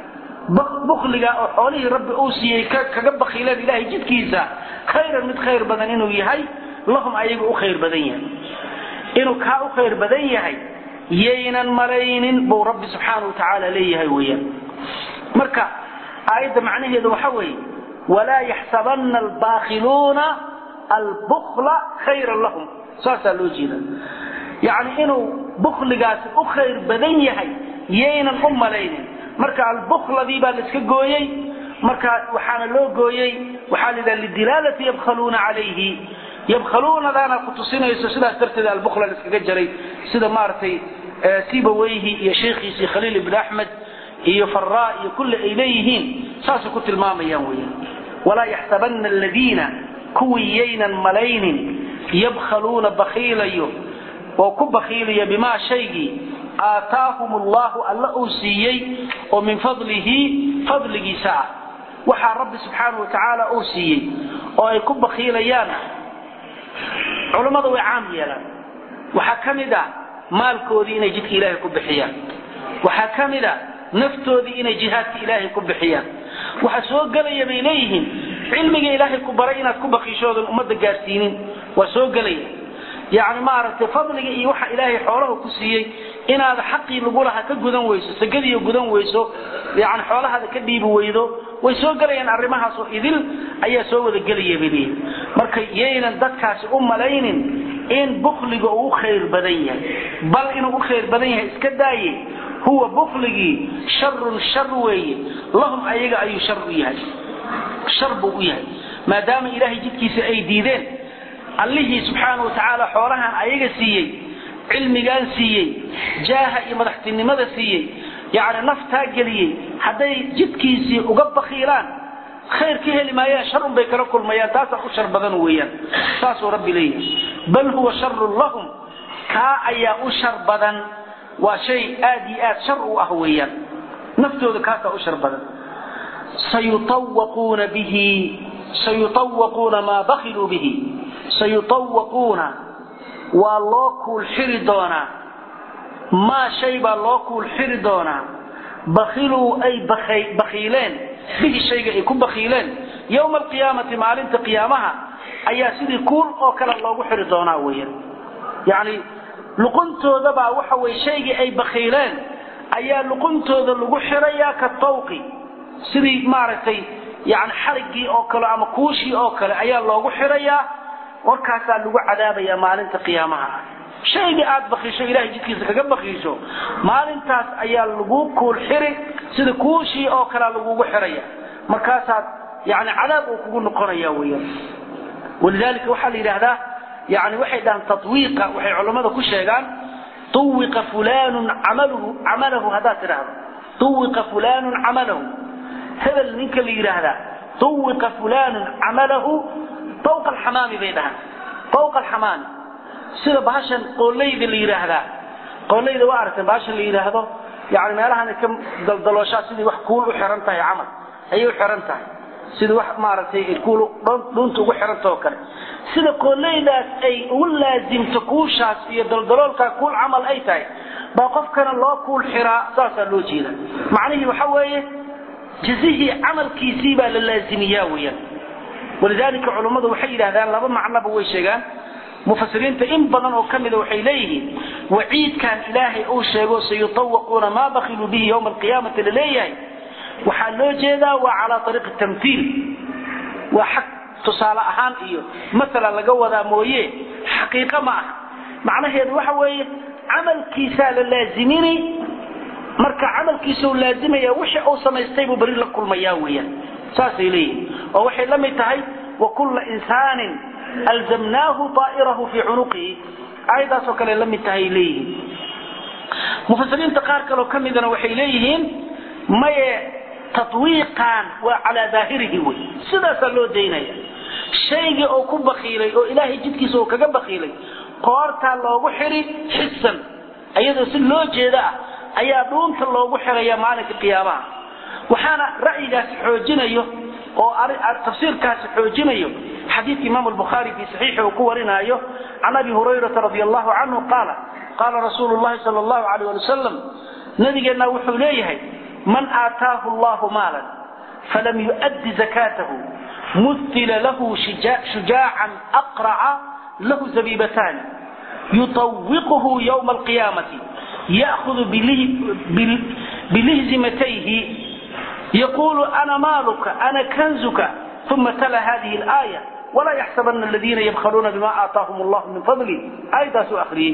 bukliga oo xoolihii rabbi uu siiyey kaga bakiileen ilahay jidkiisa khayran mid khayr badan inuu yahay lahum ayaga u khayr badan yahay inuu kaa u khayr badan yahay yaynan malaynin buu rabbi subxaana wa tacaala leeyahay weyaan marka aayadda macnaheedu waxa weeye walaa yaxsabana albaakiluuna albukla khayran lahum saasaa loo jeeda yacni inuu bukligaasi u khayr badan yahay yaynan u malaynin marka albukladii baa laiska gooyey marka waxaana loo gooyey waxaa la yidhaha lidilaalati yabkhaluuna calayhi yabkhaluunadaana ku tusinayso sidaas darteed albukla laiskaga jaray sida maaragtay sibaweyhi iyo sheekhiisii khaliil ibn axmed iyo faraa iyo kulle ay leeyihiin saasay ku tilmaamayaan weyan walaa yaxsabana aladiina kuwii yaynan malaynin yabkhaluuna bakiilayo oo ku bakiilaya bimaa shaygii aataahum allahu alla uu siiyey oo min fadlihi fadligiisa ah waxaa rabbi subxaana wa tacaala uu siiyey oo ay ku bakiilayaan culammada way caam yeelaan waxaa ka mid a maalkoodii inay jidka ilaahay ku bixiyaan waxaa ka mid a naftoodii inay jihaadka ilaahay ku bixiyaan waxa soo gelaya bay leeyihiin cilmiga ilaahay ku baray inaad ku bakiishoodan ummadda gaarsiinin waa soo gelaya yacni maaragtay fadliga iyo waxa ilaahay xoolaha ku siiyey inaad xaqii lagu lahaa ka gudan weyso sagadiiyo gudan weyso yani xoolahaada ka dhiibi weydo way soo gelayaan arrimahaasoo idil ayaa soo wada gelaya bay leeyihin marka yaynan dadkaasi u malaynin in bukliga uu u khayr badan yahay bal inuu u khayr badan yahay iska daaye huwa bukligii sharun shar weeye lahum ayaga ayuu shar u yahay shar buu u yahay maadaama ilaahay jidkiisa ay diideen allihii subxaana wa tacaala xoolahan ayaga siiyey cilmigaan siiyey jaaha iyo madaxtinimada siiyey yacni naftaa geliyey hadday jidkiisii uga bakiilaan khayr ka heli maayaan shar un bay kala kulmayaan taasaa u shar badan weeyaan saasuu rabbi leeyahay bal huwa sharun lahum kaa ayaa u shar badan waa shay aad iyo aad shar u ah weeyaan naftooda kaasaa u shar badan sayutawaquuna bihi sayutawaquuna maa bakiluu bihi sayutawaquuna waa loo kuul xiri doonaa maa shay baa loo kuul xiri doonaa bakiluu ay bakiileen bihi shayga ay ku bakiileen yowma alqiyaamati maalinta qiyaamaha ayaa sidii kuul oo kale loogu xiri doonaa weeyaan yacni luquntoodabaa waxa weye shaygii ay bakiileen ayaa luquntooda lagu xirayaa ka tawqi sidii maaragtay yani xariggii oo kale ama kuushii oo kale ayaa loogu xirayaa warkaasaa lagu cadaabaya maalinta qiyaamaha shaygii aad bakiisho ilahay jidkiisa kaga bakiisho maalintaas ayaa lagu kuul xiri sida kuushii oo kalea lagugu xiraya markaasaad yani cadaab uu kugu noqonaya weyan walidalika waxaa la yidhaahdaa yani waxay dhahaan tawiiqa waxay culammada ku sheegaan uwiqa fulanun amaluhu camalahu haddaad tidhaahdo uwiqa fulanun camalahu hebel ninka la yidhaahdaa uwiqa fulanun camalahu fawqa alxamaami bay dhahaan fawqa alxamaami sida bahashan qooleyda la yidhaahdaa qooleyda waa aragteen bahashan la yidhaahdo yani meelahan ka daldalooshaa sidii wax kuul u xiran tahay camal ayay u xiran tahay sidii wax maaragtay kuul dhuunta ugu xiranta oo kale sida qooleydaas ay ugu laasimto kuushaas iyo daldaloolkaa kuul camal ay tahay baa qofkana loo kuul xiraa saasaa loo jeeda macnihii waxa weeye jazihii camalkiisii baa la laazimiyaa weeyaan walidaalika culummadu waxay yidhahdaan laba macnoba way sheegaan mufasiriinta in badan oo ka mida waxay leeyihiin waciidkan ilaahay uu sheego sayutawaquuna maa bakiluu bihi yowma alqiyaamati laleeyahay waxaa loo jeedaa waa calaa ariiqi tamtiil waa xag tusaale ahaan iyo maalan laga wadaa mooye xaqiiqo ma aha macnaheedu waxa weeye camalkiisaa la laazimini marka camalkiisau laazimaya wixii uu samaystay buu beri la kulmayaa weeyaan saasay leeyihin oo waxay la mid tahay wa kulla insaanin alzamnaahu aa'irahu fii cunuqihi aayadaasoo kale la mid tahay leeyihiin mufasiriinta qaar kaleo ka midana waxay leeyihiin maye tatwiiqan waa calaa daahirihi wey sidaasaa loo daynaya shaygii oo ku bakiilay oo ilaahay jidkiisa uu kaga bakiilay qoortaa loogu xiri xisan iyadoo si loo jeeda ah ayaa dhuunta loogu xiraya maalinka qiyaamaha waxaana ra'yigaasi xoojinayo oo tafsiirkaasi xoojinayo xadiidka imaam albukhaari fii saxiixi uu ku warinaayo can abi hurayrata radi allahu canhu qaala qaala rasuulu llahi sala allahu alayh ali wasalam nabigeenna wuxuu leeyahay man aataahu allahu maalan falam yu'addi zakaatahu mutila lahu shujaacan aqraca lahu zabiibataani yuطawiquhu ywma alqiyaamati ya'hudu bilihzimatayhi yaqulu ana maaluka ana kanzuka uma tala hadihi اlaaya walaa yaxsabana aladiina yabkhaluuna bima aataahum allah min fadli aayadaasuu akhriyey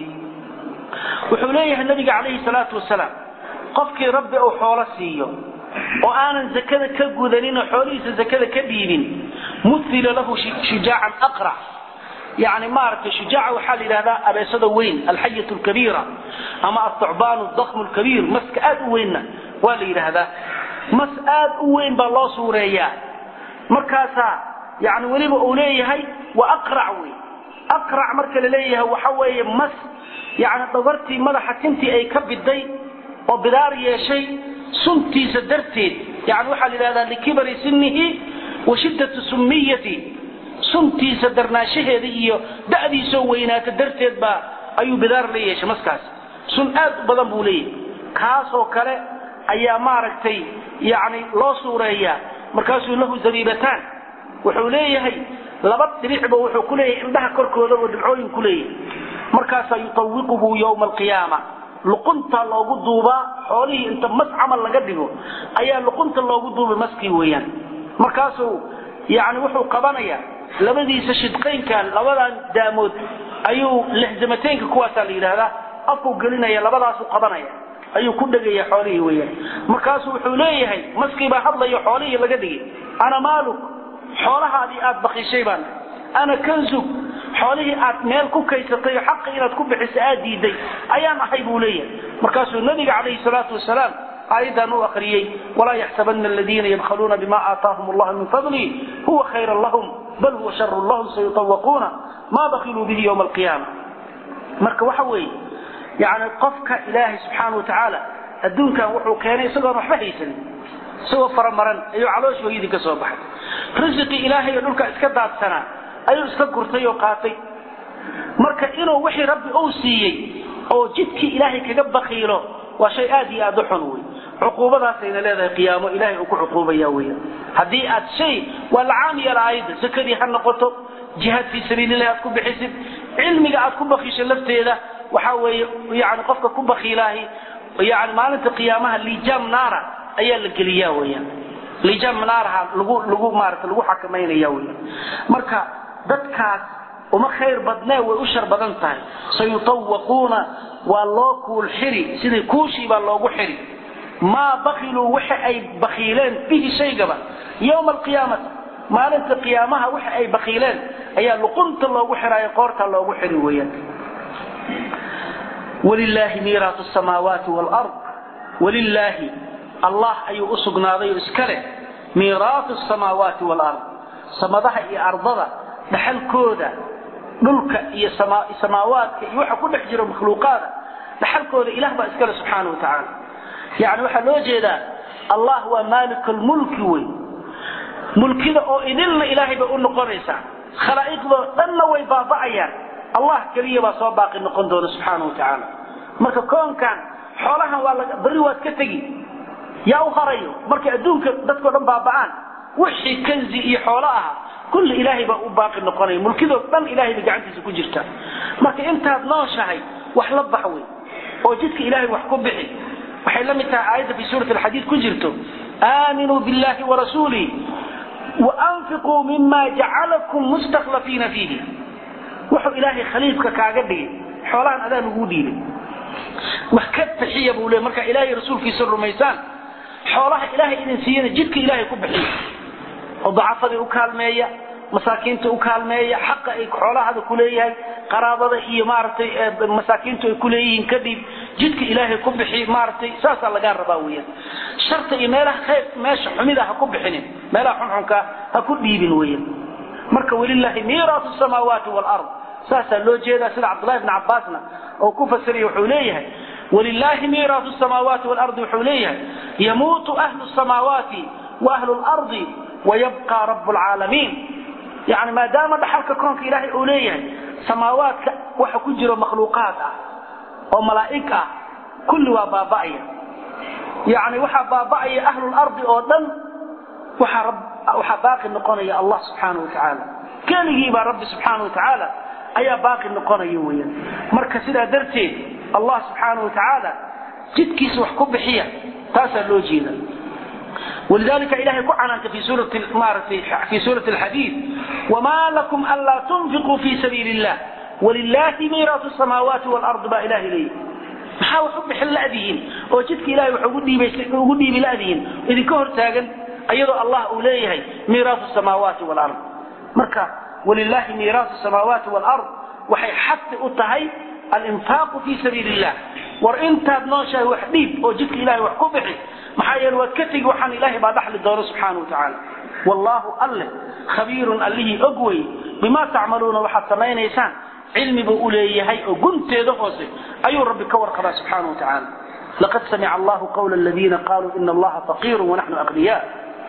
wuxuu leeyahay nabiga calayhi salaatu wasalaam qofkii rabbi uu xoolo siiyo oo aanan zakada ka gudanin oo xoolihiisa zakada ka dhiibin muila lahu shujaacan aqrac yani maaragtay shujaaca waxaa la yidhahdaa abeesada weyn alxayat lkabiira ama athacbaan dakmu lkabiir maska aad u weynna waa la yidhaahdaa mas aad u weyn baa loo suureeyaa markaasaa yani weliba uu leeyahay waa aqrac wey aqrac marka la leeyahay waxa weeye mas yani dhabartii madaxa tintii ay ka biday oo bidaar yeeshay suntiisa darteed yani waxaa la yidhahdaa likibari sinihi wa shiddati summiyati suntiisa darnaanshaheeda iyo da'diisoo weynaata darteed baa ayuu bidaar la yeeshay maskaas sun aad u badan buu leeyahay kaasoo kale ayaa maaragtay yani loo suureeyaa markaasuu lahu zabiibataan wuxuu leeyahay laba dhibicba wuxuu ku leeyahay indhaha korkooda oo dhibcooyin ku leeyahay markaasaa yutawiquhu yowma alqiyaama luqunta loogu duubaa xoolihii inta mas camal laga dhigo ayaa luqunta loogu duubay maskii weeyaan markaasuu yani wuxuu qabanayaa labadiisa shidqaynkan labadan daamood ayuu lexzamateynka kuwaasaa la yidhaahdaa afkuu gelinaya labadaasuu qabanaya ayuu ku dhegaya xoolihii weeyaan markaasuu wuxuu leeyahay maskii baa hadlayo xoolihii laga dhigay ana maaluk xoolahaadii aad bakishay baan ana kanzug xoolihii aad meel ku kaysatay oo xaqi inaad ku bixiso aad diiday ayaan ahay buu leeyahay markaasuu nabiga calayhi salaatu wasalaam aayaddan u akriyey walaa yaxsabana aladiina yabkhaluuna bima aataahum allah min fadli huwa khayran lahum bal huwa sharun lahum sayutawaquuna maa bakiluu bihi ywma alqiyaama marka waxa weeye yani qofka ilaahay subxaana wa tacaala adduunkan wuxuu keenay isagoon waxba haysanin isagoo faramaran ayuu caloosh hooyadii ka soo baxay risiqii ilaahay oo dhulka iska daadsanaa ayuu iska gurtay oo qaatay marka inuu wixii rabbi uu siiyey oo jidkii ilaahay kaga bakiilo waa shay aad iyo aad u xun wey cuquubadaasayna leedahay qiyaamo ilahay uu ku cuquubaya weya haddii aad shay waa la caam yeela aayadda sakadii ha noqoto jihaad fii sabiililahi aad ku bixisid cilmiga aad ku bakiisho lafteeda waxa weeye yani qofka ku bakiilaahi yani maalinta qiyaamaha lijaam naara ayaa la geliyaa weya lijaam naaraha lagu lagu maarata lagu xakamaynaya weya marka dadkaas uma khayr badnee way u shar badan tahay sayutawaquuna waa loo kuul xiri sidii kuushii baa loogu xiri maa bakiluu waxa ay bakiileen bihi shaygaba yowma alqiyaamati maalinta qiyaamaha waxa ay bakiileen ayaa luqunta loogu xiraayo qoorta loogu xiri weeyaan walilaahi miiraatu samaawaati waalard walilaahi allah ayuu u sugnaaday oo iska leh miiraatu samaawaati waalard samadaha iyo ardada dhaxalkooda dhulka iyo samaawaadka iyo waxa ku dhex jiro makhluuqaada dhaxalkooda ilah baa iskale subxaana wa tacaala yani waxaa loo jeedaa allah waa maalik lmulki wey mulkida oo idilna ilaahay bay u noqonaysaa khalaa'iqdoo dhanna way baaba'ayaan allah keliya baa soo baaqi noqon doona subxaana wa tacaala marka koonkan xoolahan waa berri waad ka tegi yaa u harayo markay adduunka dadkao dhan baaba'aan wixii kanzi iyo xoolo aha kulli ilaahay baa u baaqi noqonaya mulkidoo dhan ilaahay bay gacantiisa ku jirta marka intaad nooshahay wax la bax wey oo jidka ilaahay wax ku bixi waxay la mid tahay aayadda fi suurati alxadiid ku jirto aaminuu billahi warasuulih waanfiquu mima jacalakum mustakhlafiina fiihi wuxuu ilaahay khaliifka kaaga dhigay xoolahan adaa laguu dhiibay wax ka bixiya buu le markaa ilaahay rasuulkiisa rumaysaan xoolaha ilaahay idin siiyana jidka ilaahay ku bixiya oo dacafadii u kaalmeeya masaakiinta u kaalmeeya xaqa ay xoolahada ku leeyahay qaraabada iyo maaragtay masaakiintu ay ku leeyihiin kadib jidka ilaahay ku bixi maaragtay saasaa lagaa rabaa weeyaan sharta iyo meelaha khayr meesha xumida ha ku bixinin meelaha xunxunka ha ku dhiibin weeyaan marka walilaahi miiraasu samaawaati waalard saasaa loo jeedaa sida cabdullahi bni cabbaasna oo ku fasiraya wuxuu leeyahay walilaahi miiraasu samaawaati waalardi wuxuu leeyahay yamuutu ahlu samaawaati wa ahlu lardi wayabqa rabu lcaalamiin yani maadaama dhaxalka koonka ilaahay uu leeyahay samaawaadka waxa ku jiro makhluuqaad ah oo malaa'ig ah kulli waa baaba'aya yani waxaa baaba'aya ahlulardi oo dhan waxaa baaqi noqonaya allah subxaana wa tacaala keligii baa rabbi subxaana wa tacaala ayaa baaqi noqonaya weeyaan marka sidaa darteed allah subxaana wa tacaala jidkiisa wax ku bixiya taasaa loo jeeda ولذلك إلهي كعنانك في سورة في سورة الحديث وما لكم ألا تنفقوا في سبيل الله ولله ميراث السماوات والأرض با إله إليه maxaa wax u bixin la'dihiin oo jidka ilaahay wax ugu dhiibay ugu dhiibi la'dihiin idinka hor taagan ayadoo allah uu leeyahay miiraasu samaawaati wal-ard marka walillahi miiraasu samaawaati wal-ard waxay xaqi u tahay alinfaaqu fi sabiili illah war intaad nooshahay wax dhiib oo jidka ilaahay wax ku bixi maxaa yeele waad ka tegi waxaan ilaahay baa dhaxli doono subxaana watacaala wallaahu alleh khabiirun allihii og wey bimaa tacmaluuna waxaad samaynaysaan cilmi buu u leeyahay oo gunteeda hoose ayuu rabbi ka warqabaa subxaana watacaala laqad samica allahu qawla aladiina qaluu ina allaha faqiiru wanaxnu aqniya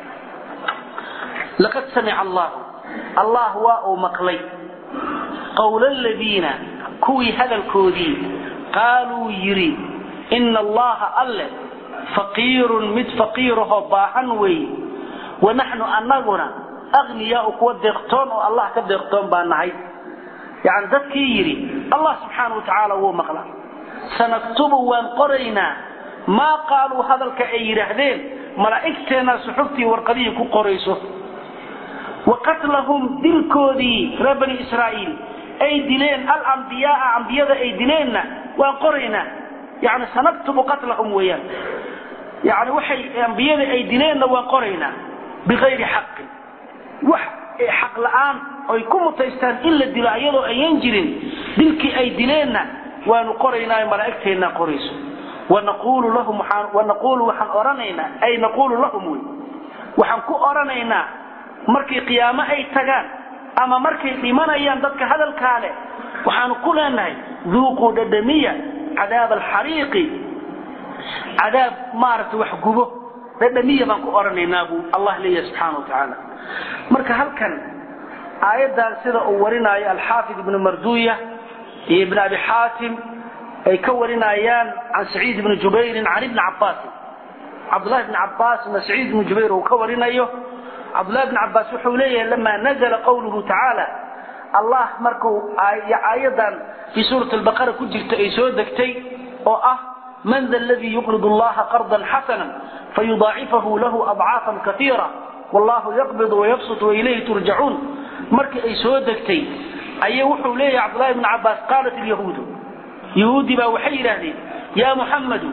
laqad samica allahu allah waa uu maqlay qawla aladiina kuwii hadalkoodii qaaluu yidhi ina allaha alleh faqiirun mid faqiirahoo baahan weeye wanaxnu annaguna agniyaau kuwa deeqtoon oo allah ka deeqtoon baa nahay yani dadkii yidhi allah subxaana wa tacaala wuu maqla sanaktubu waan qoraynaa maa qaaluu hadalka ay yidhaahdeen malaa'igteennaa suxuftii warqadihii ku qorayso wa qatlahum dilkoodii reer bani israa'iil ay dileen alambiyaaa ambiyada ay dileenna waan qoraynaa yani sanaktubu qatlahum weeyaan yani waxay ambiyada ay dileenna waan qoraynaa biayri xaqin wax xaq la'aan oy ku mutaystaan in la dilo ayadoo ayan jirin dilkii ay dileenna waanu qoraynaa malaa'igteennaa qorayso wanaquulu lahum wanaquulu waxaan odhanaynaa ay naquulu lahum wey waxaan ku odhanaynaa markay qiyaamo ay tagaan ama markay dhimanayaan dadka hadalkaa leh waxaanu ku leenahay duuquu dhadhamiya cadaab alxariiqi cadaab maaragtay wax gubo dhadhamiya baan ku odhanaynaa buu allah leeyahay subxaana wa tacaala marka halkan aayaddan sida uu warinaayo alxaafid ibnu marduya iyo ibn abi xaatim ay ka warinayaan can saciid ibni jubayrin can ibni cabaasin cabdullahi bni cabbaasna saciid ibni jubayr uu ka warinayo cabdullahi bni cabbaas wuxuu leeyahay lamaa nazala qawluhu tacaala allah markuu aayaddan fii suurati albaqara ku jirta ay soo degtay oo ah man da aladii yuqrid allaha qardan xasana fayudaacifahu lahu adcaafan kaiira wallahu yaqbid wayabsut wailayhi turjacuun markii ay soo degtay ayay wuxuu leeyahay cabdullahi bni cabbaas qaalat ilyahuudu yahuudi baa waxay yidhaahdeen yaa muxammadu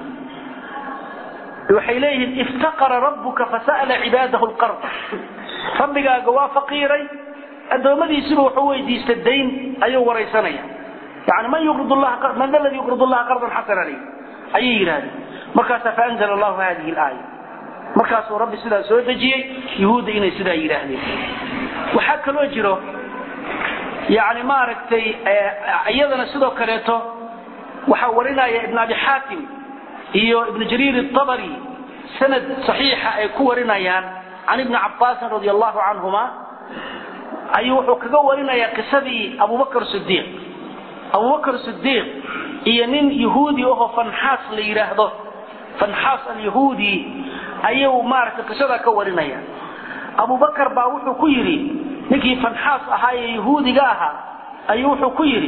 waxay leeyihiin iftaqara rabbuka fasa'la cibaadahu lqard rabbigaaga waa faqiiray addoommadiisiba wuxuu weydiista dayn ayuu waraysanaya yani man yuqrid llaha man da ladii yuqrid allaha qardan xasana ley ayay yidhahdeen markaasaa faanzala allahu hadihi alaaya markaasuu rabbi sidaa soo dejiyey yahuudda inay sidaa yidhaahdeen waxaa kaloo jiro yani maaragtay iyadana sidoo kaleeto waxaa warinaya ibn abi xaatim iyo ibn jariir abari sanad saxiixa ay ku warinayaan can ibni cabaasin radi allahu canhuma ayuu wuxuu kaga warinayaa qisadii abubakr sidiiq abubakr sidiiq iyo nin yahuudi ahoo fanxaas la yidhaahdo fanxaas alyahuudi ayuu maaragtay qisadaa ka warinaya abubakar baa wuxuu ku yidhi ninkii fanxaas ahaa ee yahuudiga ahaa ayuu wuxuu ku yidhi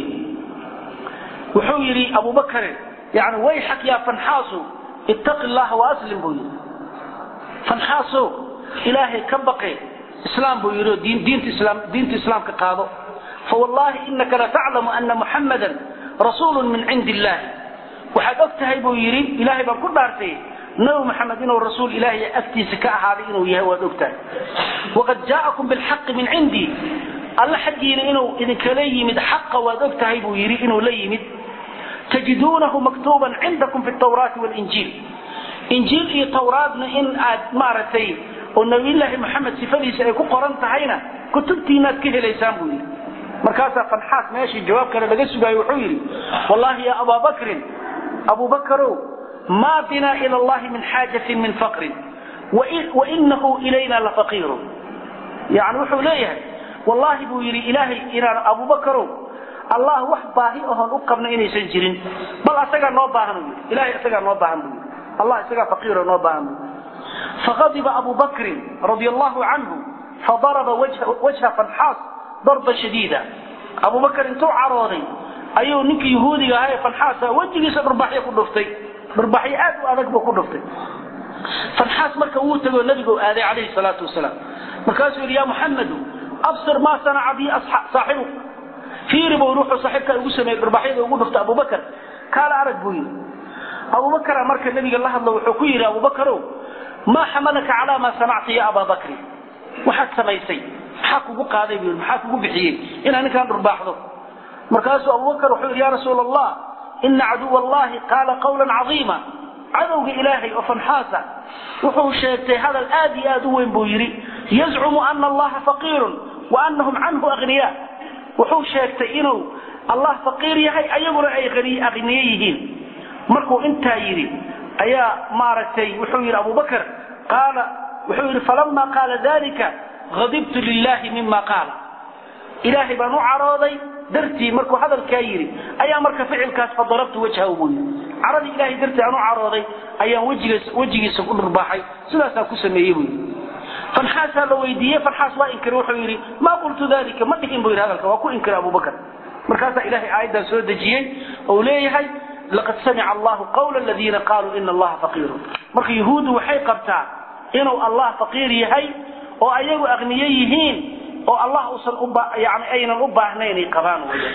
wuxuu yidhi abubakare yani wayxak yaa fanxaasu ittaqi llaha waaslim buu yidhi fanxaaso ilaahay ka baqe islaam buu yidhi oo diinta islaam diinta islaamka qaado fawallahi inaka lataclamu ana muxammadan rasuulu min cindi illahi waxaad og tahay buu yidhi ilaahay baan ku dhaartay nabi maxamed inuu rasuul ilaahay agtiisa ka ahaaday inuu yahay waad og tahay waqad jaa'akum bilxaqi min cindii alla xaggiina inuu idinkala yimid xaqa waad og tahay buu yidhi inuu la yimid tajiduunahu maktuuban cindakum fi tawraati walinjiil injiil iyo tawraadna in aad maaragtay oo nabiyullaahi maxamed sifadiisa ay ku qoran tahayna kutubtiinaad ka helaysaan buu yidhi markaasaa fanxaas meeshii jawaab kale laga sugaayo wuxuu yidhi wallahi ya abaa bakrin abubakarow maa binaa ila allahi min xaajatin min faqrin wainahu ilayna lafaqiirun yani wuxuu leeyahay wallahi buu yidhi ilaahay inaan abubakarow allah wax baahi ahoon u qabna inaysan jirin bal asagaa noo baahan buu yidhi ilahay isagaa noo baahan buu yidhi allah isagaa faqiiro noo baahan buu yidhi faqadiba abu bakrin radia allahu canhu fadaraba wajha fanxaas darba shadiida abubakar intuu carooday ayuu ninkii yahuudiga ahaa ee fanxaasa wejigiisa dhurbaxyo ku dhuftay dhurbaxyo aad u adag buu ku dhuftay fanxaas marka wuu tegoo nabigu aaday calayhi salaatu wasalaam markaasuu yidhi ya muxamedu absir maa sanaca bii saaxibu fiiri buu wuxuu saaxiibkaa ugu sameeyey dhurbaxyada ugu dhuftay abubakar kaala arag buu yidhi abubakara marka nabiga la hadlo wuxuu ku yidhi abubakarow maa xamalaka calaa maa sanacta ya abaa bakri waxaad samaysay maxaa kugu qaaday buu maxaa kugu bixiyey inaad ninkaan dhurbaaxdo markaasuu abubakar wuxuu yidhi ya rasuula allah ina caduwa allahi qaala qawlan cadiima cadowga ilaahay oo fanxaasa wuxuu sheegtay hadal aad iyo aad u weyn buu yidhi yazcumu ana allaha faqiirun wa anahum canhu aghniya wuxuu sheegtay inuu allah faqiir yahay ayaguna ay aghniye yihiin markuu intaa yidhi ayaa maaragtay wuxuu yidhi abubakar qaala wuxuu yidhi falama qaala dalika adibtu lilahi mima qaala ilaahay baan u carooday dartii markuu hadalkaa yidhi ayaa marka ficilkaas fadarabtu wajhahu buu yidhi caradii ilahay dartii aan u carooday ayaan wejigiisa ku dhurbaaxay sidaasaan ku sameeyey buu yidhi fanxaasaa la weydiiyey fanxaas waa inkiray wuxuu yidhi maa qultu dalika ma dhihin buu yidhi hadalka waa ku inkiray abubakar markaasaa ilahay aayaddan soo dejiyey ou leeyahay laqad samica allahu qawla aladiina qaaluu ina allaha faqiirun marka yahuuddu waxay qabtaa inuu allah faqiir yahay oo ayagu aqniye yihiin oo allah usan yani aynan u baahnayn ay qabaan weya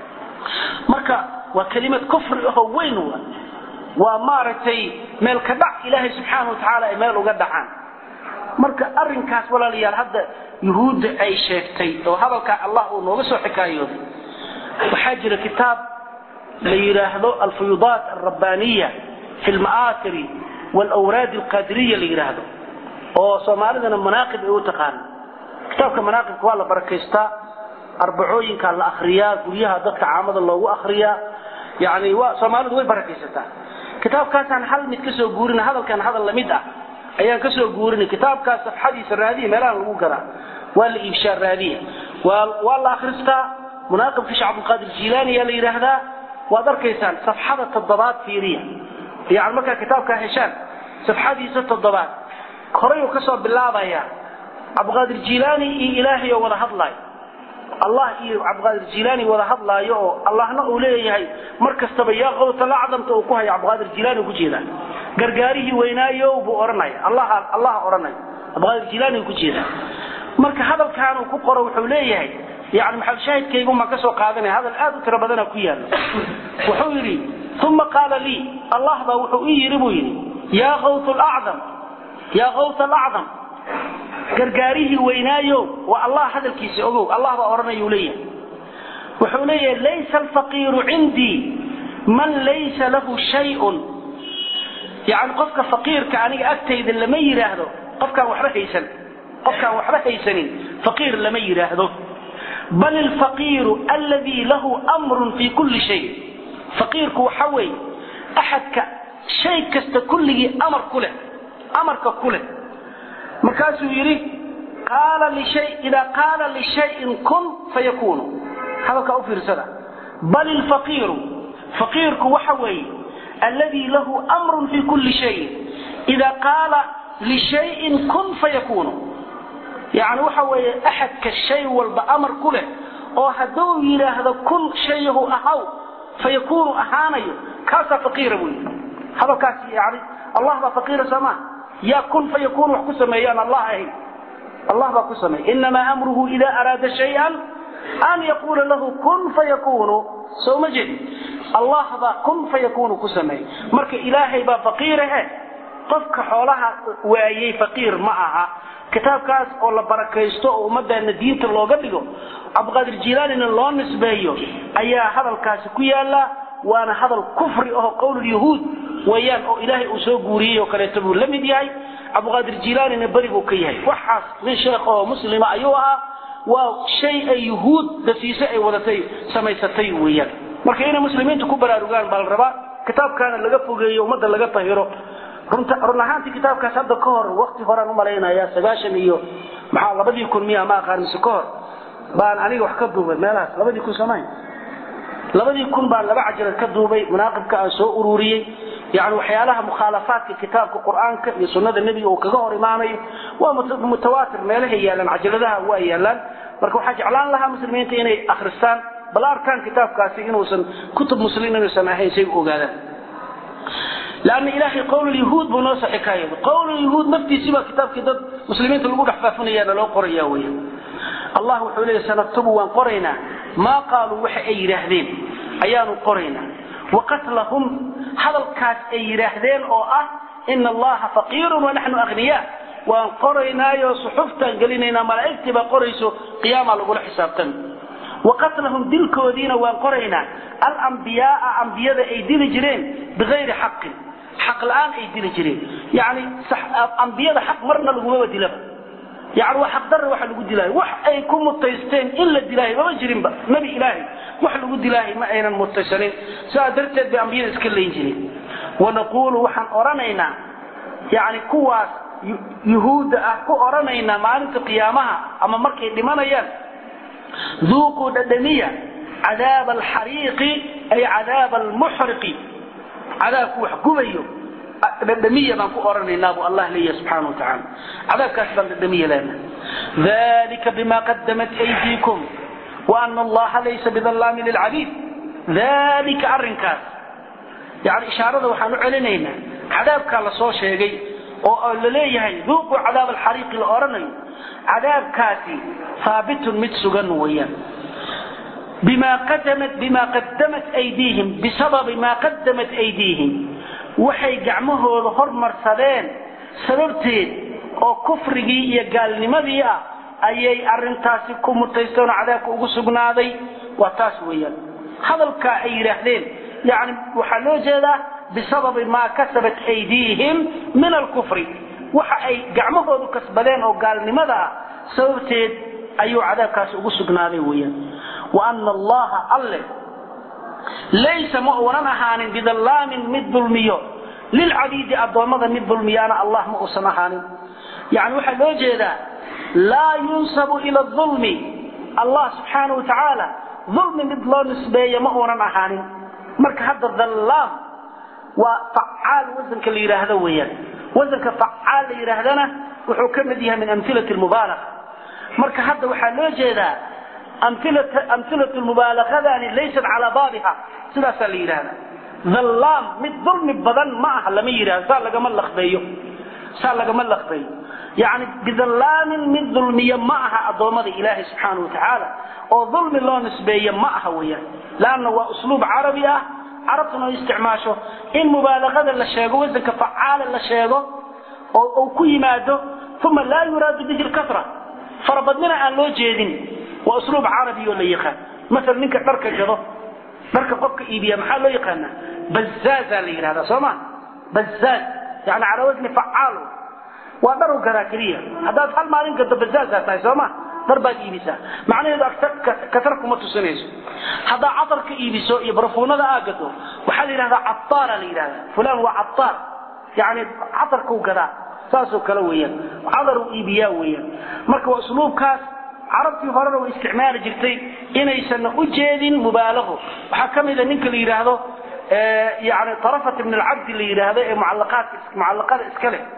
marka waa kelimad kufri ahoo weyn wa waa maaragtay meel ka dhac ilaahay subxaana wa tacaala ay meel uga dhacaan marka arrinkaas walaalayaal hadda yuhuudda ay sheegtay oo hadalkaa allah uu nooga soo xikaayooday waxaa jira kitaab la yidhaahdo alfuyudaat alrabbaniya fi lma'aatiri waalawraad alqadiriya la yidhaahdo oo soomaalidana manaaqib ay u taqaana kitaabka manaaqibka waa la barakaystaa arbacooyinkaa la akriyaa guryaha dadka caamada loogu akriyaa yani waa soomaalidu way barakaysataa kitaabkaasaan hal mid ka soo guurina hadalkan hadal lamid ah ayaan ka soo guurinay kitaabkaas safxadiisa raadiya meelahan lagu garaa waa la iibshaa raadiya waa waa la akristaa munaaqibka sheekh cabdulqaadir jiilaani ayaa la yidhaahdaa waad arkaysaan safxada toddobaad fiiriya yani markaa kitaabkaa heshaan safxadiisa toddobaad horayuu ka soo bilaabaya cabdiqaadir jiilaani iyo ilaahay oo wada hadlaayo allah iyo cabdiqaadir jiilaani wada hadlaayo oo allahna uu leeyahay mar kastaba yaa qawta lacdamta uu ku hayo cabdiqaadir jiilaani ku jeedaa gargaarihii weynaayo buu odhanaya allah allah odhanaya cabdiqaadir jiilaani ku jeedaa marka hadalkaan uu ku qoro wuxuu leeyahay yani maxal shaahidkaygun baan ka soo qaadanaya hadal aad u tiro badana ku yaala wuxuu yidhi uma qaala lii allah baa wuxuu ii yidhi buu yidhi yaa qawt lacdam yaa qawt alacdam gargaarihii weynaayo waa allah hadalkiisa ogow allah baa odhanayuu leeyahay wuxuu leeyahay laysa alfaqiiru cindii man laysa lahu shayun yani qofka faqiirka aniga agtayda lama yidhaahdo qofkaan waxba haysan qofkaan waxba haysanin faqiir lama yidhaahdo bal alfaqiiru alladii lahu amrun fi kulli shay faqiirku waxa weeye axadka shay kasta kulligii amar ku leh amarka ku leh markaasuu yidhi qaala lishay idaa qaala lishayin kun fayakunu hadalkaa u fiirsada bal ilfaqiiru faqiirku waxa weeye alladii lahu amrun fi kulli shayin idaa qaala lishayin kun fayakunu yani waxa weeye axadka shay walba amar ku leh oo hadduu yidhaahdo kun shayahu ahaw fayakunu ahaanayo kaasaa faqiira buu yidhi hadalkaas yani allah baa faqiira soomaa yaa kun fayakunu wax ku sameeyo aan allah ahayn allah baa ku sameeya inamaa amruhu ida araada shayan an yaquula lahu kun fayakunu soo ma jeedi allah baa kun fayakunu ku sameeya marka ilaahay baa faqiirahe qofka xoolaha waayey faqiir ma aha kitaabkaas oo la barakaysto oo ummadana diinta looga dhigo cabdiqaadir jilaanina loo nisbeeyo ayaa hadalkaasi ku yaala waana hadal kufri aho qowlulyahuud wayaan oo ilaahay uu soo guuriyey oo kaleeto buu la mid yahay cabdiqaadir jilaanina beri buu ka yahay waxaas nin sheekh oo muslima ayuu ahaa waa shay ay yuhuud dasiise ay wadatay samaysatay weeyaan marka inay muslimiinta ku baraarugaan baa la rabaa kitaabkaana laga fogeeyo ummadda laga tahiro run ahaantii kitaabkaas hadda ka hor wakti horaan umalaynaya sagaashan iyo maxaa labadii kun miya ma aqaan mise ka hor baan aniga wax ka duubay meelahaas labadii kun samayn labadii kun baan laba cajalad ka duubay munaaqibka aan soo ururiyey yani waxyaalaha mukhaalafaadka kitaabka qur'aanka iyo sunnada nebiga uu kaga hor imaanayo waa mutawaatir meelahay yaalaan cajaladaha waa yaalaan marka waxaa jeclaan lahaa muslimiinta inay akristaan bal arkaan kitaabkaasi inuusan kutub muslim inuusan ahayn say u ogaadaan لأن إلهي قول اليهود بنوص حكاية قول اليهود نفتي سبا كتاب كتاب مسلمين تلقوا دحفافنا يا لو قرية ويا الله وحولي سنكتب وانقرينا ما قالوا وحي أي رهدين أيان قرينا وقتلهم هذا الكاس أي رهدين أو أه إن الله فقير ونحن أغنياء وانقرينا يا صحفتا قلنا ملائكة بقريسو قياما لقول حسابتنا وقتلهم دلكودين وانقرينا الأنبياء أنبياء أي دل جرين بغير حق حق الآن أي دل جرين يعني صح أنبياء حق مرنا لقوة دلبا يعني وحق در وحل لقود دلاهي وح أي كم متيستين إلا دلاهي ما جرين با نبي إلهي وحل لقود دلاهي ما أين المتيسلين سأدرتت بأنبياء اسكالين جرين ونقول وحن أرانينا يعني كواس يهود أكو أرانينا مالك قيامها أما مركي لمن يان ذوقوا ددمية عذاب الحريق أي عذاب المحرق عذاب وحكوميه ددمية من قرن الناب الله لي سبحانه وتعالى عذاب كاسبا ددمية لنا ذلك بما قدمت أيديكم وأن الله ليس بظلام للعبيد ذلك أرنكاس يعني إشارة وحانو علينا عذاب كان لصو شيء oo la leeyahay duuqu cadaab alxariiq la oranayo cadaabkaasi haabitun mid sugan weeyaan bima qadamat bima qadamat aydiihim bisababi ma qadamat aydiihim waxay gacmahooda hormarsadeen sababteed oo kufrigii iyo gaalnimadii ah ayay arintaasi ku mutaysteen oo cadaabka ugu sugnaaday waa taas weeyaan hadalka ay yidhaahdeen yani waxaa loo jeedaa بسبب ما كسبت أيديهم من الكفر وحي قعمه كسبدين أو قال لماذا سببتين أيو عذاب كاس أقصقنا ويا وأن الله الله ليس مؤونا هان بظلام من ظلميو للعبيد أدومضا من ظلميانا الله مؤسنا هان يعني وحي لو جيدا لا ينسب إلى الظلم الله سبحانه وتعالى ظلم مثل نسبية مؤونا هان مرك هذا الظلام وفعال وزنك اللي يراهده ويان وزنك فعال اللي يراهدنا وحو كمديها من أمثلة المبالغة مركا حتى وحا لو جيدا أمثلة, أمثلة المبالغة يعني ليست على بابها سلاسة اللي يراهده ظلام مد ظلم بدن معها لم يراه سال لك ملخ بيو سال لك ملخ بيو يعني بظلام من ظلمية معها أضومة إلهي سبحانه وتعالى وظلم الله نسبيا معها ويان لأنه هو أسلوب عربي أه carabtuna isticmaasho in mubaalagada la sheego wasanka facaala la sheego oo uu ku yimaado uma laa yuraadu bihi lkasra farabadnina aan loo jeedin waa usluub carabi oo la yaqaan maala ninka dharka gado dharka qofka iibiya maxaa loo yaqaanaa bazaaza la yidhahdaa soo ma bazaaz yani calaa wasni facaal waa dharu gadaa keliya haddaad hal maalin gado bazaaza tahay soo ma dhar baad iibisaa macnaheedu kasar kuma tusinayso haddaa catar ka iibiso iyo barfuunada aa gado waxaa la yidhahdaa cataara la yidhahdaa fulan waa cataar yani catarkuu gadaa saasoo kale weeyaan cadaruu iibiyaa weeyaan marka waa usluubkaas carabtii horena way isticmaali jirtay inaysan u jeedin mubaalago waxaa ka mida ninka la yidhaahdo yani tarafat ibn alcabdi la yidhaahdo ee mucalaqaadka mucalaqada iska leh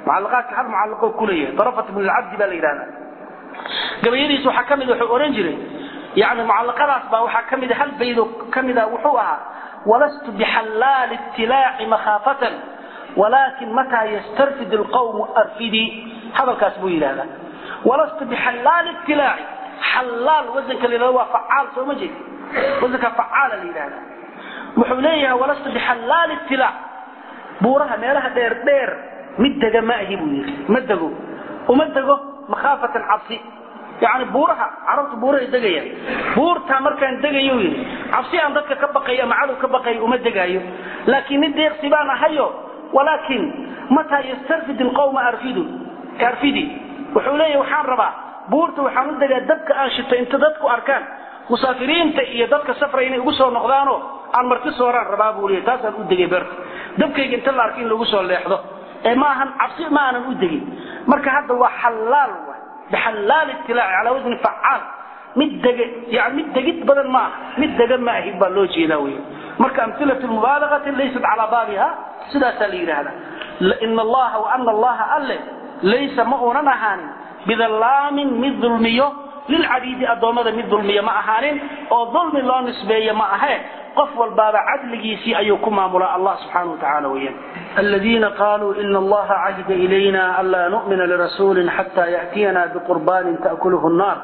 mucallaqaadka hal mucallaqoo kuleeyahay darafat ibn alcabdi baa la yidhahdaa gabayadiis waxaa ka mid wuxuu ohan jiray yani mucallaqadaas baa waxaa ka mida hal baydo ka mida wuxuu ahaa walastu bixallaali itilaaci makhaafatan walaakin mataa yastarfid alqawmu arfidii hadalkaas buu yidhahdaa walastu bixallaali itilaaci xallaal wasanka la yidhahdo waa facaal soo ma jeed wasanka facaala la yidhahdaa wuxuu leeyahay walastu bixallaali itilaac buuraha meelaha dheer dheer mid dega ma ahi buu yidhi ma dego uma dego makhaafatan cabsi yani buuraha carabtu buurahay degayaan buurtaa markaan degayo yidhi cabsi aan dadka ka baqayo ama cadow ka baqayo uma degaayo laakiin mid deeqsi baan ahayo walaakin mataa yastarfid ilqawma arfidu arfidi wuxuu leeyahy waxaan rabaa buurta waxaan u degaa dabka aan shito inta dadku arkaan musaafiriinta iyo dadka safra inay ugu soo noqdaanoo aan marti sooraan rabaa buu leeyahy taasaan u degay beerta dabkayga inta la arka in lagu soo leexdo ee ma ahan cabsi ma aanan u degin marka hadda waa xallaal bxallaal itilaaci calaa wasni facaal mid dege yani mid degid badan ma aha mid dega ma ahi baa loo jeedaa wey marka amhilat mubaalagati laysat calaa baabiha sidaasaa la yidhaahdaa ina allaha waana allaha alle laysa ma uunan ahaanin bidallaamin mid dulmiyo lilcabiidi addoommada mid dulmiyo ma ahaanin oo dulmi loo nisbeeye ma ahee qof walbaaba cadligiisii ayuu ku maamulaa allah subxaana wa tacaala weyaan aladiina qaaluu ina allaha cahida ilayna anlaa nu'mina lirasuulin xataa ya'tiyana biqurbaanin ta'kuluhu nnaar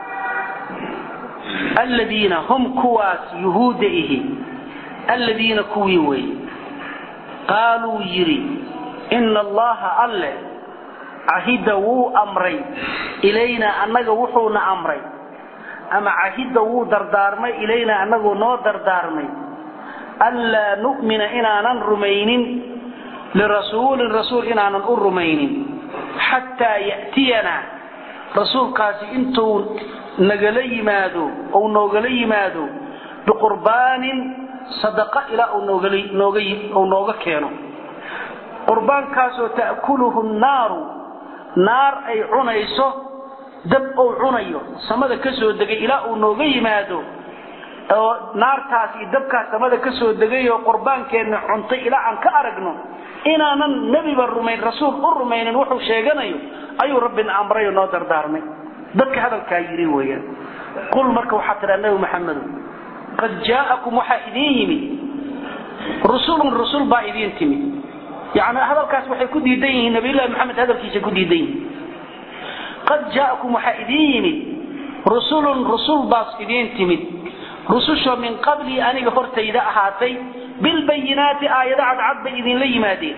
aladiina hum kuwaas yuhuudda ihi aladiina kuwii wey qaaluu yidhi ina allaha alle cahida wuu amray ilaynaa annaga wuxuuna amray ama cahidda wuu dardaarmay ilaynaa annaguu noo dardaarmay anlaa nu'mina inaanan rumaynin lirasuulin rasuul inaanan u rumaynin xataa ya'tiyanaa rasuulkaasi intuu nagala yimaado ou noogala yimaado biqurbaanin sadaqa ilaa uu nooga keeno qurbaankaasoo ta'kuluhu nnaaru naar ay cunayso dab ou cunayo samada ka soo degay ilaa uu nooga yimaado oo naartaas iyo dabkaas samada ka soo degayoo qurbaankeenna cuntay ilaa aan ka aragno inaanan nebiba rumayn rasuul u rumaynin wuxuu sheeganayo ayuu rabbina amray oo noo dardaarmay dadka hadalkaa yidhi weeyaan qul marka waxaa tidhaa nebi maxamedo qad jaa'akum waxaa idiin yimid rusulun rusul baa idiin timid yani hadalkaas waxay ku diidan yihiin nabiyullahi maxamed hadalkiisa ku diidan yihiin qad jaa'akum waxaa idiin yimid rusulun rusul baas idiin timid rusushoo min qablii aniga hortayda ahaatay bilbayinaati aayado cadcad bay idinla yimaadeen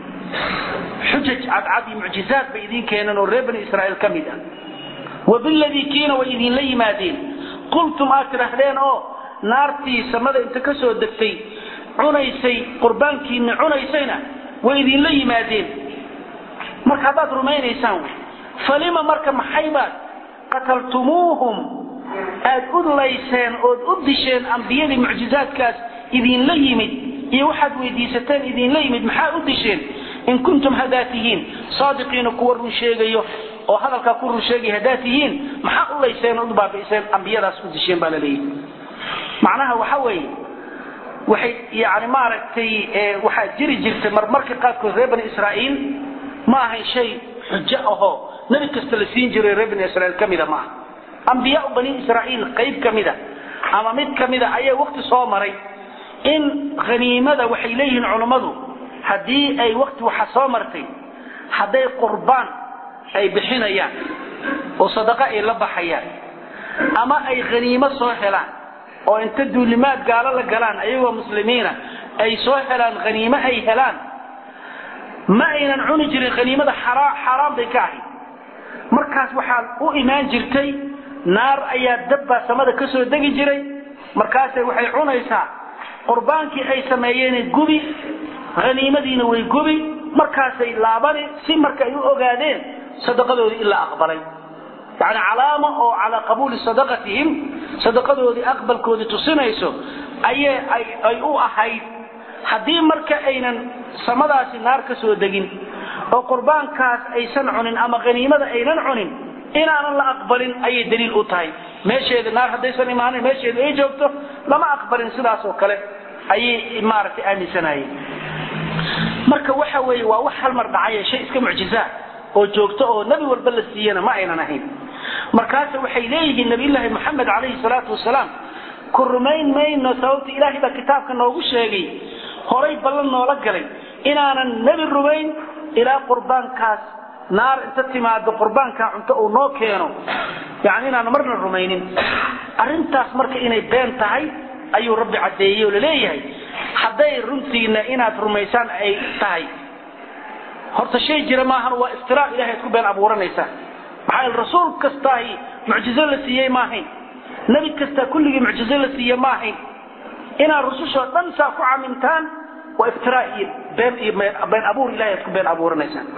xujaj cadcad iyo mucjizaad bay idiin keeneen oo reer bani israa'iil ka mid ah wa biladii kiina way idinla yimaadeen qultum aad tidhaahdeen oo naartii samada inta ka soo degtay cunaysay qurbaankiinna cunaysayna way idinla yimaadeen marka haddaad rumaynaysaan falima marka maxaybaad qataltumuuhum aad u layseen ood u disheen ambiyadii mucjizaadkaas idinla yimid iyo waxaad weydiisateen idinla yimid maxaa u disheen in kuntum haddaad tihiin saadiqiina kuwa run sheegayo oo hadalkaa ku run sheegaya haddaad tihiin maxaa u layseen ood u baabi'iseen ambiyadaas u disheen baa la leeyahy macnaha waxa weeye waxay yani maaragtay waxaa jiri jirtay marmarka qaarkood reer bani israa'iil ma ahayn shay xujo ahoo nebi kasta la siin jiray reer bani israiil ka mida maaha ambiyaa bani israa'iil qayb ka mida ama mid ka mida ayaa wakti soo maray in haniimada waxay leeyihiin culummadu haddii ay wakti waxa soo martay hadday qurbaan ay bixinayaan oo sadaqa ay la baxayaan ama ay haniimo soo helaan oo inta duulimaad gaalo la galaan ayagoo muslimiina ay soo helaan haniimo ay helaan ma aynan cuni jirin haniimada xaaraan bay ka ahayd markaas waxaa u imaan jirtay naar ayaa dabbaa samada ka soo degi jiray markaasay waxay cunaysaa qurbaankii ay sameeyeen gubi haniimadiina way gubi markaasay laabani si marka ay u ogaadeen sadaqadoodii in la aqbalay yani calaamo oo calaa qabuuli sadaqatihim sadaqadoodii aqbalkoodii tusinayso ayay ay u ahayd haddii marka aynan samadaasi naar ka soo degin oo qurbaankaas aysan cunin ama haniimada aynan cunin inaanan la aqbalin ayay daliil u tahay meesheeda naar haddaysan imaanin meesheeda ay joogto lama aqbalin sidaas oo kale ayay maaragtay aaminsanayeen marka waxa weeye waa wax hal mar dhacaya shay iska mucjizaa oo joogto oo nebi walba la siiyana ma aynan ahayn markaase waxay leeyihiin nabiyullaahi moxamed calayhi salaatu wasalaam ku rumayn mayno sababta ilaahay baa kitaabka noogu sheegay horay ballan noola galay inaanan nebi rumayn ilaa qurbaankaas naar inta timaado qurbaankaa cunto uu noo keeno yani inaanan marna rumaynin arrintaas marka inay been tahay ayuu rabbi caddeeyey oo laleeyahay hadday runtiina inaad rumaysaan ay tahay horta shay jira maahan waa iftiraa ilahay ad ku been abuuranaysaa maxaa yeele rasuul kastaahi mucjizo la siiyey ma ahayn nebi kastaa kulligii mucjizo la siiye ma ahayn inaad rusushoo dhan saa ku camintaan waa iftiraa iyo been iyo been abuur ilahay ad ku been abuuranaysaan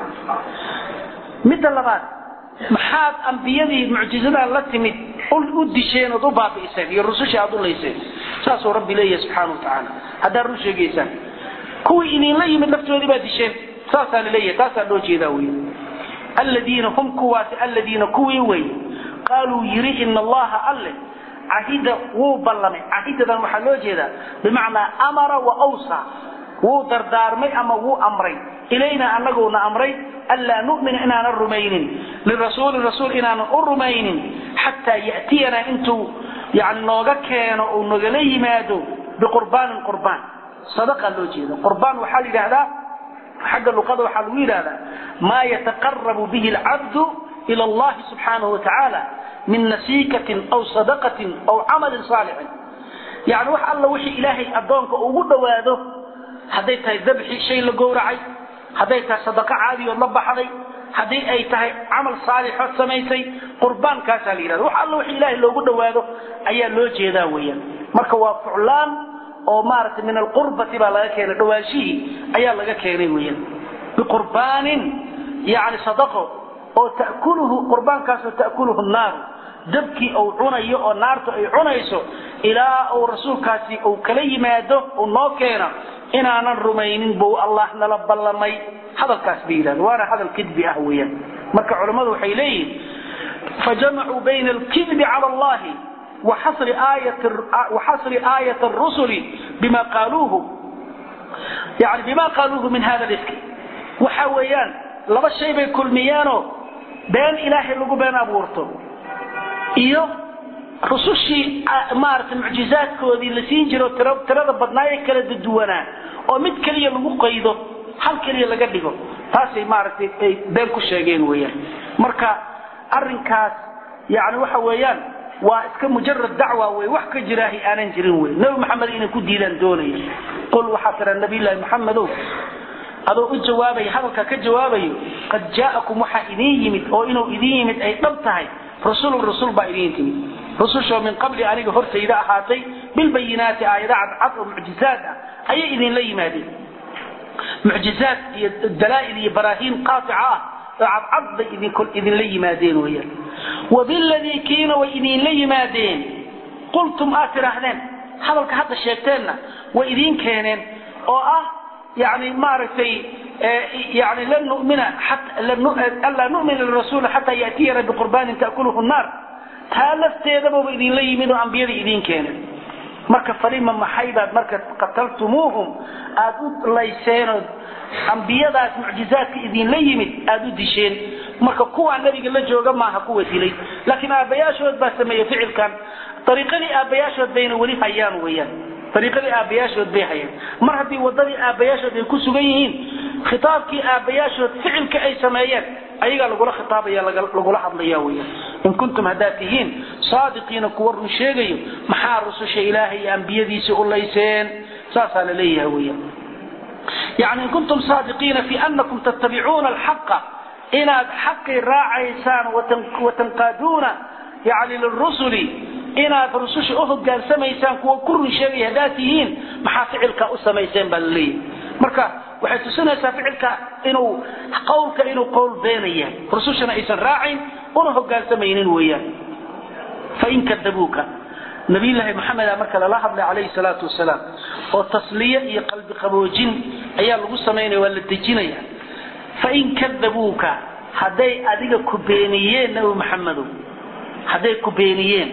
midda labaad maxaad ambiyadii mucjizadan la timid u disheen ood u baabi'iseen iyo rusushii aad u layseen saasuu rabbi leeyahay subxaana wa tacaala haddaad run sheegaysaan kuwii idinla yimid laftoodii baa disheen saasaa laleeyahay taasaa loo jeedaa wey aladiina hum kuwaasi aladiina kuwii wey qaaluu yiri ina allaha alle cahida wuu ballamay cahidadan waxaa loo jeedaa bimacnaa amara wa awsa wuu dardaarmay ama wuu amray ilayna anaguuna amray anlaa numina inaanan rumaynin lirasuuli rasuul inaanan u rumaynin xataa ya'tiyanaa intuu yani nooga keeno uu nogala yimaado biqurbaanin qurbaan sadaqaa loo jeeda qurbaan waxaa la yidhahdaa xagga luqada waxaa lagu yidhahdaa maa yataqarabu bihi alcabdu ila allahi subxaanahu watacaala min nasiikatin aw sadaqatin aw camalin saalixin yani wax alla wixii ilaahay addoonka ugu dhowaado hadday tahay dabxi shay la gowracay hadday tahay sadaqo caadiyood la baxday haddii ay tahay camal saalixood samaysay qurbaankaasaa la yidhahda wax alla wixii ilaahay loogu dhowaado ayaa loo jeedaa weeyaan marka waa fuclaan oo maaragtay min alqurbati baa laga keenay dhawaanshihii ayaa laga keenay weeyaan biqurbaanin yani sadaqo oo ta'kuluhu qurbaankaasoo ta'kuluhu naaru dabkii uu cunayo oo naartu ay cunayso ilaa uu rasuulkaasi uu kala yimaado uu noo keeno inaanan rumaynin buu allah nala ballamay hadalkaas bay yidhahda waana hadal kidbi ah weeyaan marka culammadu waxay leeyihin fajamacuu bayna alkidbi cala allahi waxasri aayat rusuli bima qaaluuhu yani bima qaaluuhu min hada liski waxa weeyaan laba shay bay kulmiyeenoo been ilaahay lagu been abuurto iyo rusushii maaragtay mucjizaadkoodii la siin jiro tirada badnaaye kala duwanaa oo mid keliya lagu qaydo hal keliya laga dhigo taasay maaragtay ay been ku sheegeen weeyaan marka arrinkaas yani waxa weeyaan waa iska mujarad dacwa wey wax ka jiraahi aanan jirin wey nebi maxamed inay ku diidaan doonaya qul waxaa tira nabiyllaahi maxamedow adoo u jawaabaya hadalka ka jawaabayo qad jaa'akum waxaa idiin yimid oo inuu idiin yimid ay dhab tahay rasulun rasul baa idiin timid rusushoo min qabli aniga hortayda ahaatay bilbayinaati aayada cadcad oo mucjizaad ah ayay idinla yimaadeen mucjizaad iyo dalaa'il iyo baraahiin qaatica ah oo cadcad bay idinla yimaadeen weyaan wabiladii kiina way idinla yimaadeen qultum aad tidhaahdeen hadalka hadda sheegteenna way idiin keeneen oo ah yani maaragtay yani lan numina anlaa numina lirasuuli xataa yatiyana biqurbaanin ta'kuluhu naar taa lafteedababa idinla yimid oo ambiyada idiin keenay marka falima maxay baad marka qataltumuuhum aad u layseenoo ambiyadaas mucjizaadka idinla yimid aad u disheen marka kuwaa nabiga la jooga maaha kuwa dilay laakiin aabbayaashood baa sameeyey ficilkan ariiqadii aabbayaashood bayna weli hayaan weyaan ariiqadii aabbayaashood bay hayaan mar haddii wadadii aabbayaashood ay ku sugan yihiin khitaabkii aabbayaashood ficilka ay sameeyeen ayagaa lagula khitaabaya lagula hadlaya weyaan in kuntum haddaad tihiin saadiqiina kuwa run sheegayo maxaa rususha ilaahay iyo ambiyadiisii u layseen saasaa la leeyahay weyaan yani in kuntum saadiqiina fi anakum tattabicuuna alxaqa inaad xaqii raacaysaan watanqaaduuna yani lirusuli inaad rususha u hogaansamaysaan kuwa ku run sheegaya haddaad tihiin maxaa ficilka u samayseen baa laleeyahay marka waxay tusinaysaa ficilka inuu qowlka inuu qowl beenaya rusushana aysan raacin una hogaansamaynin weeyaan fain kadabuuka nabiyllaahi maxameda marka lala hadlay calayhi salaatu wasalaam oo tasliye iyo qalbi qaboojin ayaa lagu samaynaya waa la dejinaya fain kadabuuka hadday adiga ku beeniyeen nabi maxamedow hadday ku beeniyeen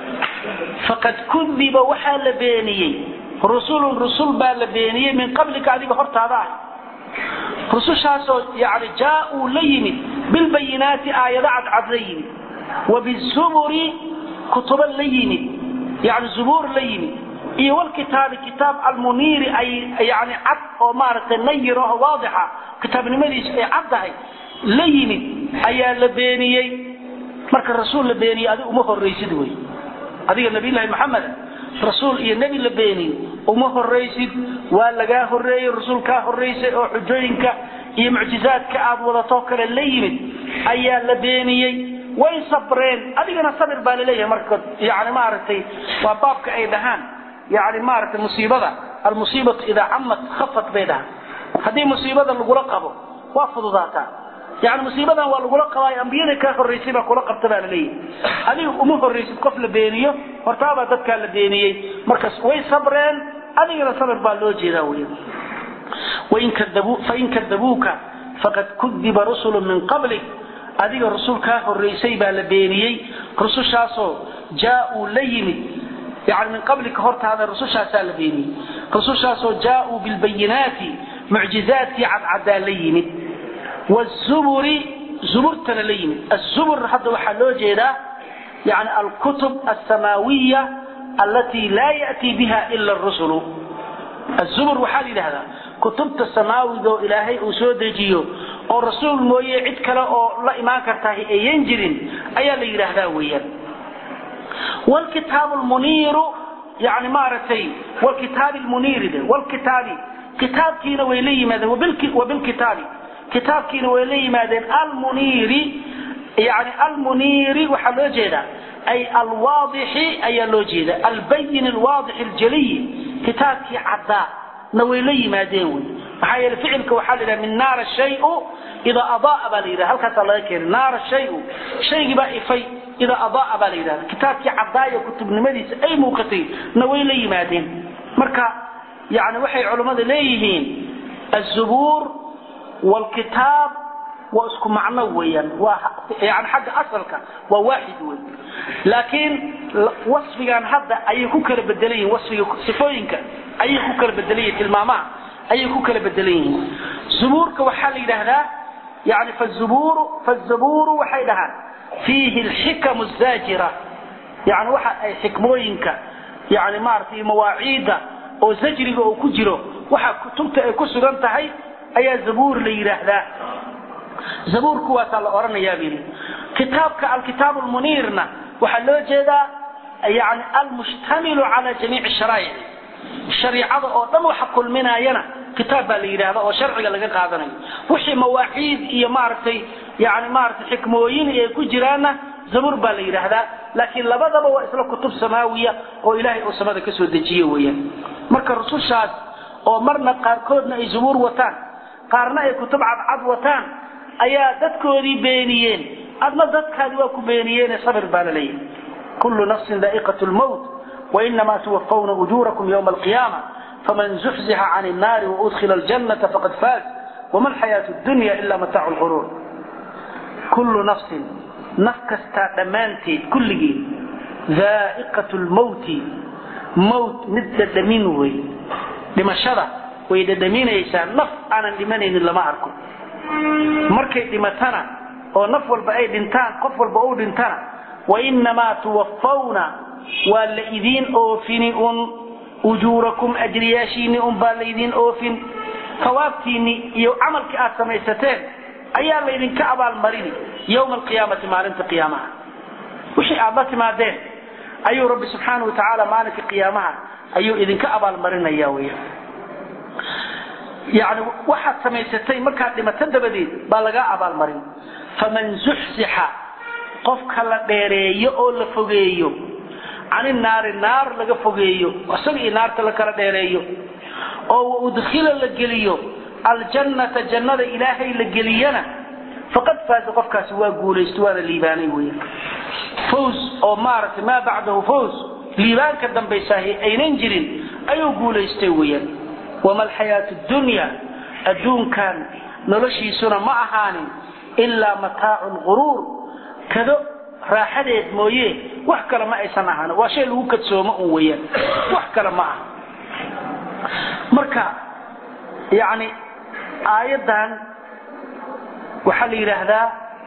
faqad kudiba waxaa la beeniyey rusulun rusul baa la beeniyey min qablika adiga hortaada ah rusushaasoo yani jaauu la yimid bilbayinaati aayado cadcad la yimid wabizuburi kutubo la yimid yani zubuur la yimid iyo walkitaabi kitaab almuniiri ay yani cad oo maaragtay nayir oo waadixa kitaabnimadiisu ay cad tahay la yimid ayaa la beeniyey marka rasuul la beeniyey adiga uma horraysid wey adiga nabiyullaahi maxamed rasuul iyo nebi la beeniyo uma horraysid waa lagaa horreeyey rasuul kaa horraysay oo xujooyinka iyo mucjizaadka aad wadatoo kale la yimid ayaa la beeniyey way sabreen adigana sabir baa laleeyahay marka yani maaragtay waa baabka ay dhahaan yani maaragtay musiibada almusiibatu idaa camat khafat bay dhahaan haddii musiibada lagula qabo waa fududaataa yani musiibadan waa lagula qabaayo ambiyada kaa horraysay baa kula qabta baa laleeyahay adiga uma horraysid qof la beeniyo hortaabaa dadkaa la beeniyey markas way sabreen adigana sabir baa loo jeedaa wey fain kadabuuka faqad kudiba rusulu min qablik adiga rusul kaa horraysay baa la beeniyey rusushaasoo jaauu la yimid yani min qablika hortaada rusushaasaa la beeniyey rusushaasoo jaauu bilbayinaati mucjizaadkii cadcadaa la yimid wzuburi zuburtana la yimid azubur hadda waxaa loo jeedaa yani alkutub alsamaawiya allatii laa ya'tii biha ila rusulu azubur waxaa la yidhahdaa kutubta samaawiga oo ilaahay uu soo dejiyo oo rasuul mooye cid kale oo la imaan kartahay ayan jirin ayaa la yidhaahdaa weeyaan wlkitaabu lmuniiru yani maaragtay wlkitaabi lmuniiri wlkitaabi kitaabkiina way la yimaadeen wabilkitaabi kitaabkiina way la yimaadeen almuniiri yani almuniiri waxaa loo jeedaa ay alwaadixi ayaa loo jeeda albayin alwaadix aljaliyi kitaabkii caddaa na way la yimaadeen wy maxaa yeele ficilka waxaa la yidhaha min naara shayu idaa adaa baa la yidhaha halkaasaa laga keenay naara shayu shaygii baa ifay idaa adaa baa la yidhahda kitaabkii caddaaya kutubnimadiisa ay muuqatay na way la yimaadeen marka yani waxay culammada leeyihiin azubuur wlkitaab waa isku macno weeyaan waa yani xagga asalka waa waaxid wey laakiin wasfigan hadda ayay ku kala bedelan yihin wasfiga sifooyinka ayay ku kala bedelan yihin tilmaamaha ayay ku kala bedelan yihiin zubuurka waxaa la yidhaahdaa yani fazuburu fazaburu waxay dhahaan fiihi alxikamu zaajira yani waxa ay xikmooyinka yani maaragtay mawaaciidda oo zajriga oo ku jiro waxa kutubta ay ku sugan tahay ayaa zabuur la yidhaahdaa zabuur kuwaasaa la odhanayaa bu yidhi kitaabka alkitaabu lmuniirna waxaa loo jeedaa yani almushtamilu cala jamiici sharaa'ic shariicada oo dhan waxa kulminaayana kitaab baa la yidhahda oo sharciga laga qaadanayo wixii mawaaxiid iyo maaragtay yani maaragtay xikmooyin ay ku jiraanna zabuur baa la yidhaahdaa laakiin labadaba waa isla kutub samaawiya oo ilaahay uu samada ka soo dejiye weeyaan marka rusushaas oo marna qaarkoodna ay zubuur wataan qaarna ay kutub cadcad wataan ayaa dadkoodii beeniyeen adna dadkaadi waa ku beeniyeene sabir baa la leeyahay kullu nafsin daa'iqat lmowt wainamaa tuwafawna ujuurakum ywma alqiyaama faman zuxzixa can الnaari waudkhila aljannata faqad faaz wama alxayaatu dunya ila mataacu lquruur kullu nafsin naf kastaa dhammaanteed kulligeed daa'iqat lmowti mowt mid dhadhamin wey dhimashada way dhadhaminaysaa naf aanan dhimanaynin lama arko markay dhimatana oo naf walba ay dhintaan qof walba uu dhintana wainamaa tuwafawna waa la idiin oofini un ujuurakum ajriyaashiinni un baa laydiin oofin tawaabtiinni iyo camalkii aad samaysateen ayaa laydinka abaalmarini yowma alqiyaamati maalinta qiyaamaha wixii aad la timaadeen ayuu rabbi subxaana watacaala maalinka qiyaamaha ayuu idinka abaalmarinaya weya yani waxaad samaysatay markaad dhimato dabadeed baa lagaa abaalmarin faman zuxzixa qofka la dheereeyo oo la fogeeyo cani naari naar laga fogeeyo isaga iyo naarta la kala dheereeyo oo waudkhila la geliyo aljannata jannada ilaahay la geliyana faqad faaza qofkaasi waa guulaysta waana liibaanay weya fws oo maaragtay maa bacdahu fws liibaanka dambaysaahi aynan jirin ayuu guulaystay weyaan wama alxayaatu dunya adduunkan noloshiisuna ma ahaanin ilaa mataacu lquruur kado raaxadeed mooye wax kale ma aysan ahaan waa shay lagu kadsoomo un weyaan wax kale ma aha marka yani aayaddan waxaa la yidhaahdaa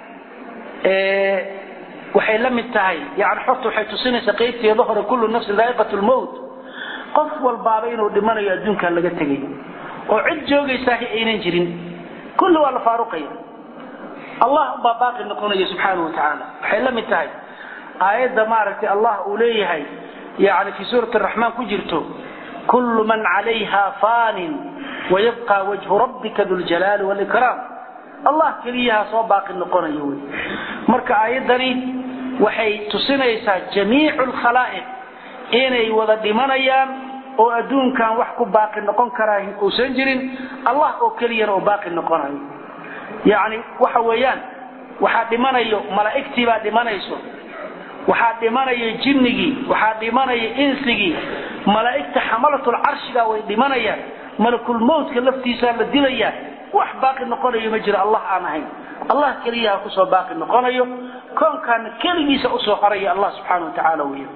waxay la mid tahay yani xorta waxay tusinaysaa qaybteeda hore kullu nafsin daa'iqat lmowt qof walbaaba inuu dhimanayo adduunkan laga tegay oo cid joogaysaah aynan jirin kulli waa la faaruqaya allah umbaa baaqi noqonaya subxaana wa tacaala waxay la mid tahay aayadda maaragtay allah uu leeyahay yani fii suurati araxmaan ku jirto kullu man calayha faanin wayabqa wajhu rabbika duljalaali walikraam allah keliyaha soo baaqi noqonaya wey marka aayaddani waxay tusinaysaa jamiicu lkhalaa'iq inay wada dhimanayaan oo adduunkan wax ku baaqi noqon karaa uusan jirin allah oo keliyana oo baaqi noqonayo yacni waxa weeyaan waxaa dhimanayo malaa'igtii baa dhimanayso waxaa dhimanaya jinnigii waxaa dhimanaya insigii malaa'igta xamalatul carshiga way dhimanayaan malakulmowtka laftiisaa la dilayaa wax baaqi noqonayo ma jiro allah aan ahayn allah keliyaha kusoo baaqi noqonayo koonkaana keligiisa usoo haraya allah subxaana wa tacaala weya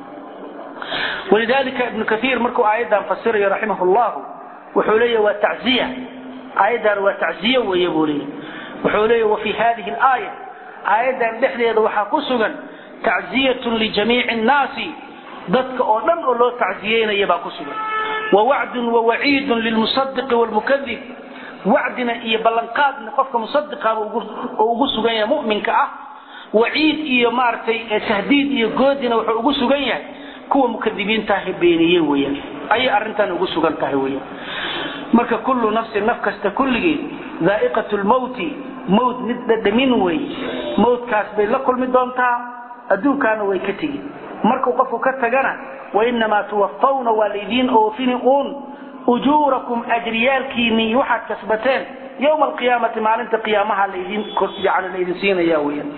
walidalika ibnu kaiir markuu aayaddan fasirayo raximah llahu wuxuu leeya waa tacziya aayaddan waa tacziye weeye buu leeya wuxuu leeya wafi hadihi alaaya aayaddan dhexdeeda waxaa ku sugan tacziyatun lijamiici nnaasi dadka oo dhan oo loo tacziyeynaya baa ku sugan wawacdun wawaciidun lilmusadiqi wlmukadib wacdina iyo ballanqaadna qofka musadiqaba oo ugu sugan yahay muminka ah waciid iyo maaragtay tahdiid iyo goodina wuxuu ugu sugan yahay kuwa mukadibiintaaha beeniye weyaan ayay arrintan ugu sugan tahay weyaan marka kullu nafsin naf kasta kulligeed daa'iqat lmowti mowt mid dhadhamin wey mowtkaas bay la kulmi doontaa adduunkaana way ka tegi markuu qofku ka tagana wainamaa tuwafawna waa laydiin oofini uun ujuurakum ajriyaalkiinii waxaad kasbateen yowma alqiyaamati maalinta qiyaamaha laydin yani laydin siinaya weyaan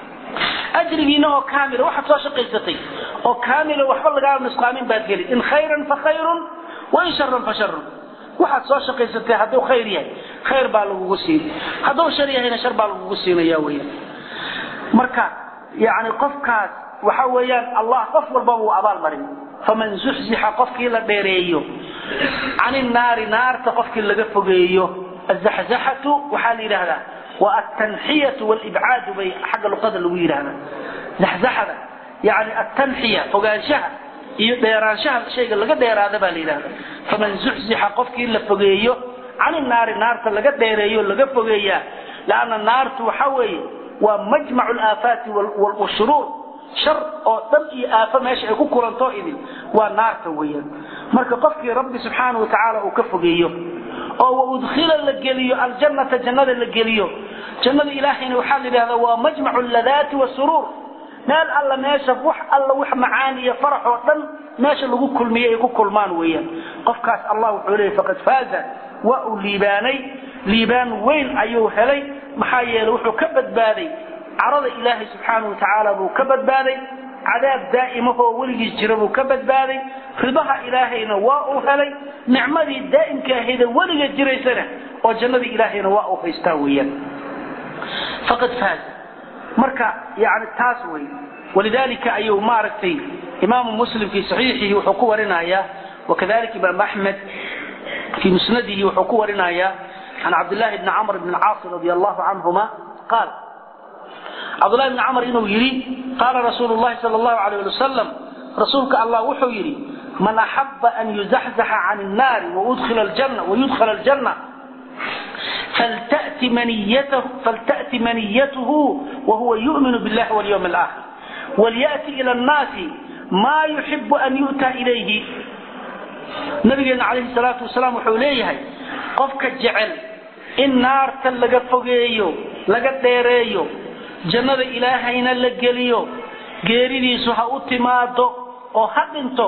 ajrigiina oo kaamila waxaad soo shaqaysatay oo kaamila waxba lagaa nusqaamin baad geli in khayran fa khayrun wain sharan fa sharun waxaad soo shaqaysatay hadduu khayr yahay khayr baa lagugu siin hadduu shar yahayna shar baa lagugu siinaya weyaan marka yani qofkaas waxa weeyaan allah qof walbaba uu abaal marin faman zuxzixa qofkii la dheereeyo can innaari naarta qofkii laga fogeeyo azaxzaxatu waxaa la yidhaahdaa waa altanxiyatu walibcaadu bay xagga luqada lagu yidhahdaa zaxzaxada yani altanxiya fogaanshaha iyo dheeraanshaha shayga laga dheeraada baa la yidhahda faman zuxzixa qofkii la fogeeyo can innaari naarta laga dheereeyo laga fogeeyaa laanna naartu waxa weeye waa majmacu alaafaati washuruur shar oo dhan iyo aafo meesha ay ku kulanto idin waa naarta weeyaan marka qofkii rabbi subxaana wa tacaala uu ka fogeeyo oo waudkhila la geliyo aljannata jannada la geliyo jannada ilaahayna waxaa la yidhahdaa waa majmacu ladaati wasuruur meel alla meesha wax alla wax macaan iyo farax oo dhan meesha lagu kulmiye ay ku kulmaan weeyaan qofkaas allah wuxuu leeyay faqad faaza waa uu liibaanay liibaan weyn ayuu helay maxaa yeeley wuxuu ka badbaaday carada ilaahay subxaana wa tacaala buu ka badbaaday cadaab daa'imahoo weligiis jira buu ka badbaaday ridaha ilaahayna waa uu helay nicmadii daa'imka ahayda weliga jiraysana oo jannadii ilaahayna waa uu haystaa weeyaan faqad faaz marka yani taas wey walidalika ayuu maaragtay imaamu muslim fii saxiixihi wuxuu ku warinayaa wakadalika imaam axmed fii musnadihi wuxuu ku warinayaa can cabdillahi bni camr bni caasi radi allahu canhuma qaal cabdullahi bni camr inuu yidhi qaala rasuulu llahi sal allahu alayh ali wasalam rasuulka allah wuxuu yidhi man axaba an yuzaxzaxa can innaari wayudkhala aljanna faltأti maniyatuhu wahuwa yu'minu biاllahi walyawm alaakhir walyأti ila annaasi maa yuxibu an yu'ta ilayhi nabigeena calayhi salaatu wasalaam wuxuu leeyahay qofka jecel in naarta laga fogeeyo laga dheereeyo jannada ilaahayna la geliyo geeridiisu ha u timaado oo ha dhinto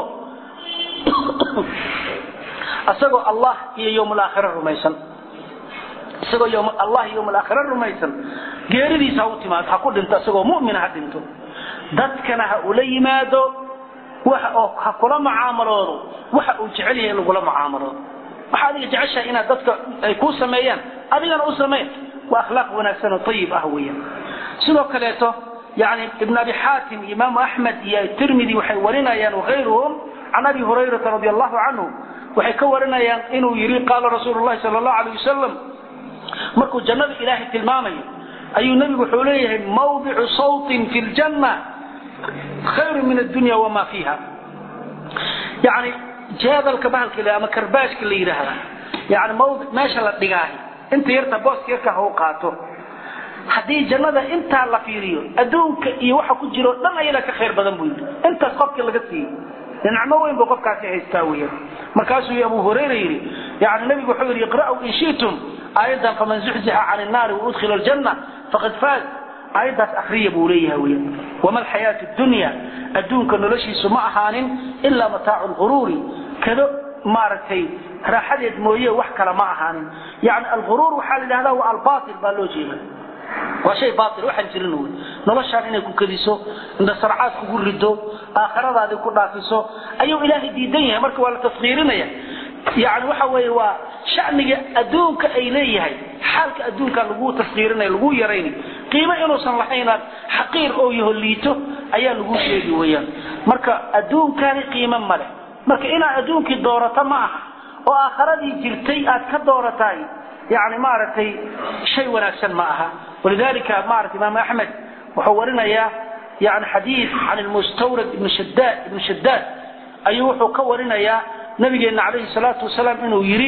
isagoo allah iyo yowm alaakhira rumaysan isagoo ym allah yowm alaakhira rumaysan geeridiisa ha u timaado ha ku dhinto isagoo mu'mina ha dhinto dadkana ha ula yimaado waxa oo ha kula mucaamaloodo waxa uu jecel yahay in lagula mucaamaloodo waxa adiga jeceshahay inaad dadka ay kuu sameeyaan adigana u samee waa akhlaaq wanaagsan oo ayib ah weeyaan sidoo kaleeto yani ibn abi xaatim imaamu axmed iyo tirmidi waxay warinayaan wakayruhum can abi hurayrata radi allahu canhu waxay ka warinayaan inuu yidhi qaala rasuulu llahi sal allahu alayh wasalam markuu jannada ilaahay tilmaamayo ayuu nebigu wuxuu leeyahay mawdicu sawtin fi ljanna khayru min addunya wamaa fiiha yani jeedalka bahalka ama karbaashka la yidhaahda yani mawdi meesha la dhigaahi inta yarta booska yarka ha u qaato haddii jannada intaa la fiiriyo adduunka iyo waxa ku jiro dhan ayada ka khayr badan buu yidhi intaas qofkii laga siiyey nicmo weyn buu qofkaasi haystaa weeyaan markaasuu abu hurayra yidhi yani nabigu wuxuu yidhi iqra'u in shi'tum aayadan faman zuxzixa cani nnaari waudkhila aljanna faqad faaz aayaddaas akriya buu leeyahay weeyaan wama alxayaatu dunya adduunka noloshiisu ma ahaanin ilaa mataacu lghuruuri kado maaragtay raaxadeed mooye wax kale ma ahaanin yani alghuruur waxaa la yidhahdaa waa albaatil baa loo jeeda waa shay baatil waxaan jirin wey noloshaan inay ku kediso indhasarcaad kugu rido aakhiradaadii ku dhaafiso ayuu ilaahay diidan yahay marka waa la taskiirinaya yani waxa weeye waa shaniga adduunka ay leeyahay xaalka adduunka lagu taskiirinaya lagu yaraynayo qiimo inuusan lahaynaad xaqiir oo yaho liito ayaa lagu sheegi weyaan marka adduunkani qiimo maleh marka inaad adduunkii doorato ma aha oo aakhiradii jirtay aad ka doorataay yani maaragtay shay wanaagsan ma aha walidalika maarata imaam axmed wuxuu warinayaa yani xadiid can lmustawrad ibn shadaad ibn shadaad ayuu wuxuu ka warinayaa nabigeena calayhi salaatu wasalaam inuu yidhi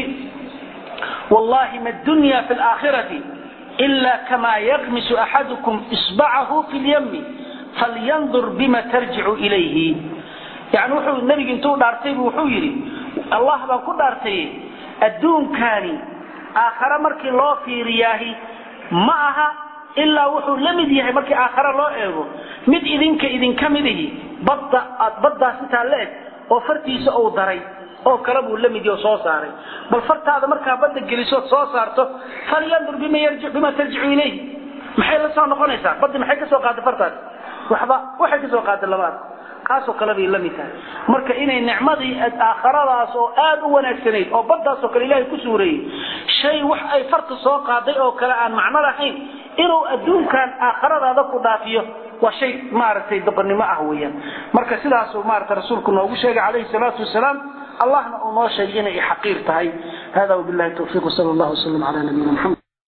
wallahi ma dunya fi laakhirati ila kama yaqmisu axadukum isbacahu fi lyami falyandur bima tarjicu ilayhi yani wuxuu nabiga intuu dhaartay bu wuxuu yidhi allah baan ku dhaartay adduunkani aakhare markii loo fiiriyaahi ma aha ilaa wuxuu la mid yahay markii aakhare loo eego mid idinka idinka midihi badda aad baddaas intaa la eg oo fartiisa uu daray oo kale buu la mid yaho soo saaray bal fartaada markaa badda gelisood soo saarto falyandur bima tarjicu ilayhi maxay la soo noqonaysaa baddi maxay ka soo qaaday fartaas waxba waxay ka soo qaaday labaad kaasoo kale bay la mid tahay marka inay nicmadii aakhiradaas oo aad u wanaagsanayd oo baddaasoo kale ilaahay ku suureeyey shay wax ay farta soo qaaday oo kale aan macno lahayn inuu adduunkan aakhiradaada ku dhaafiyo waa shay maaragtay doqonnimo ah weeyaan marka sidaasuu maarata rasuulku noogu sheegay calayhi salaatu wasalaam allahna uu noo sheegay inay xaqiir tahay hada wabillahi tawfiiq wsala allah wasalam cala nabiyina maxamed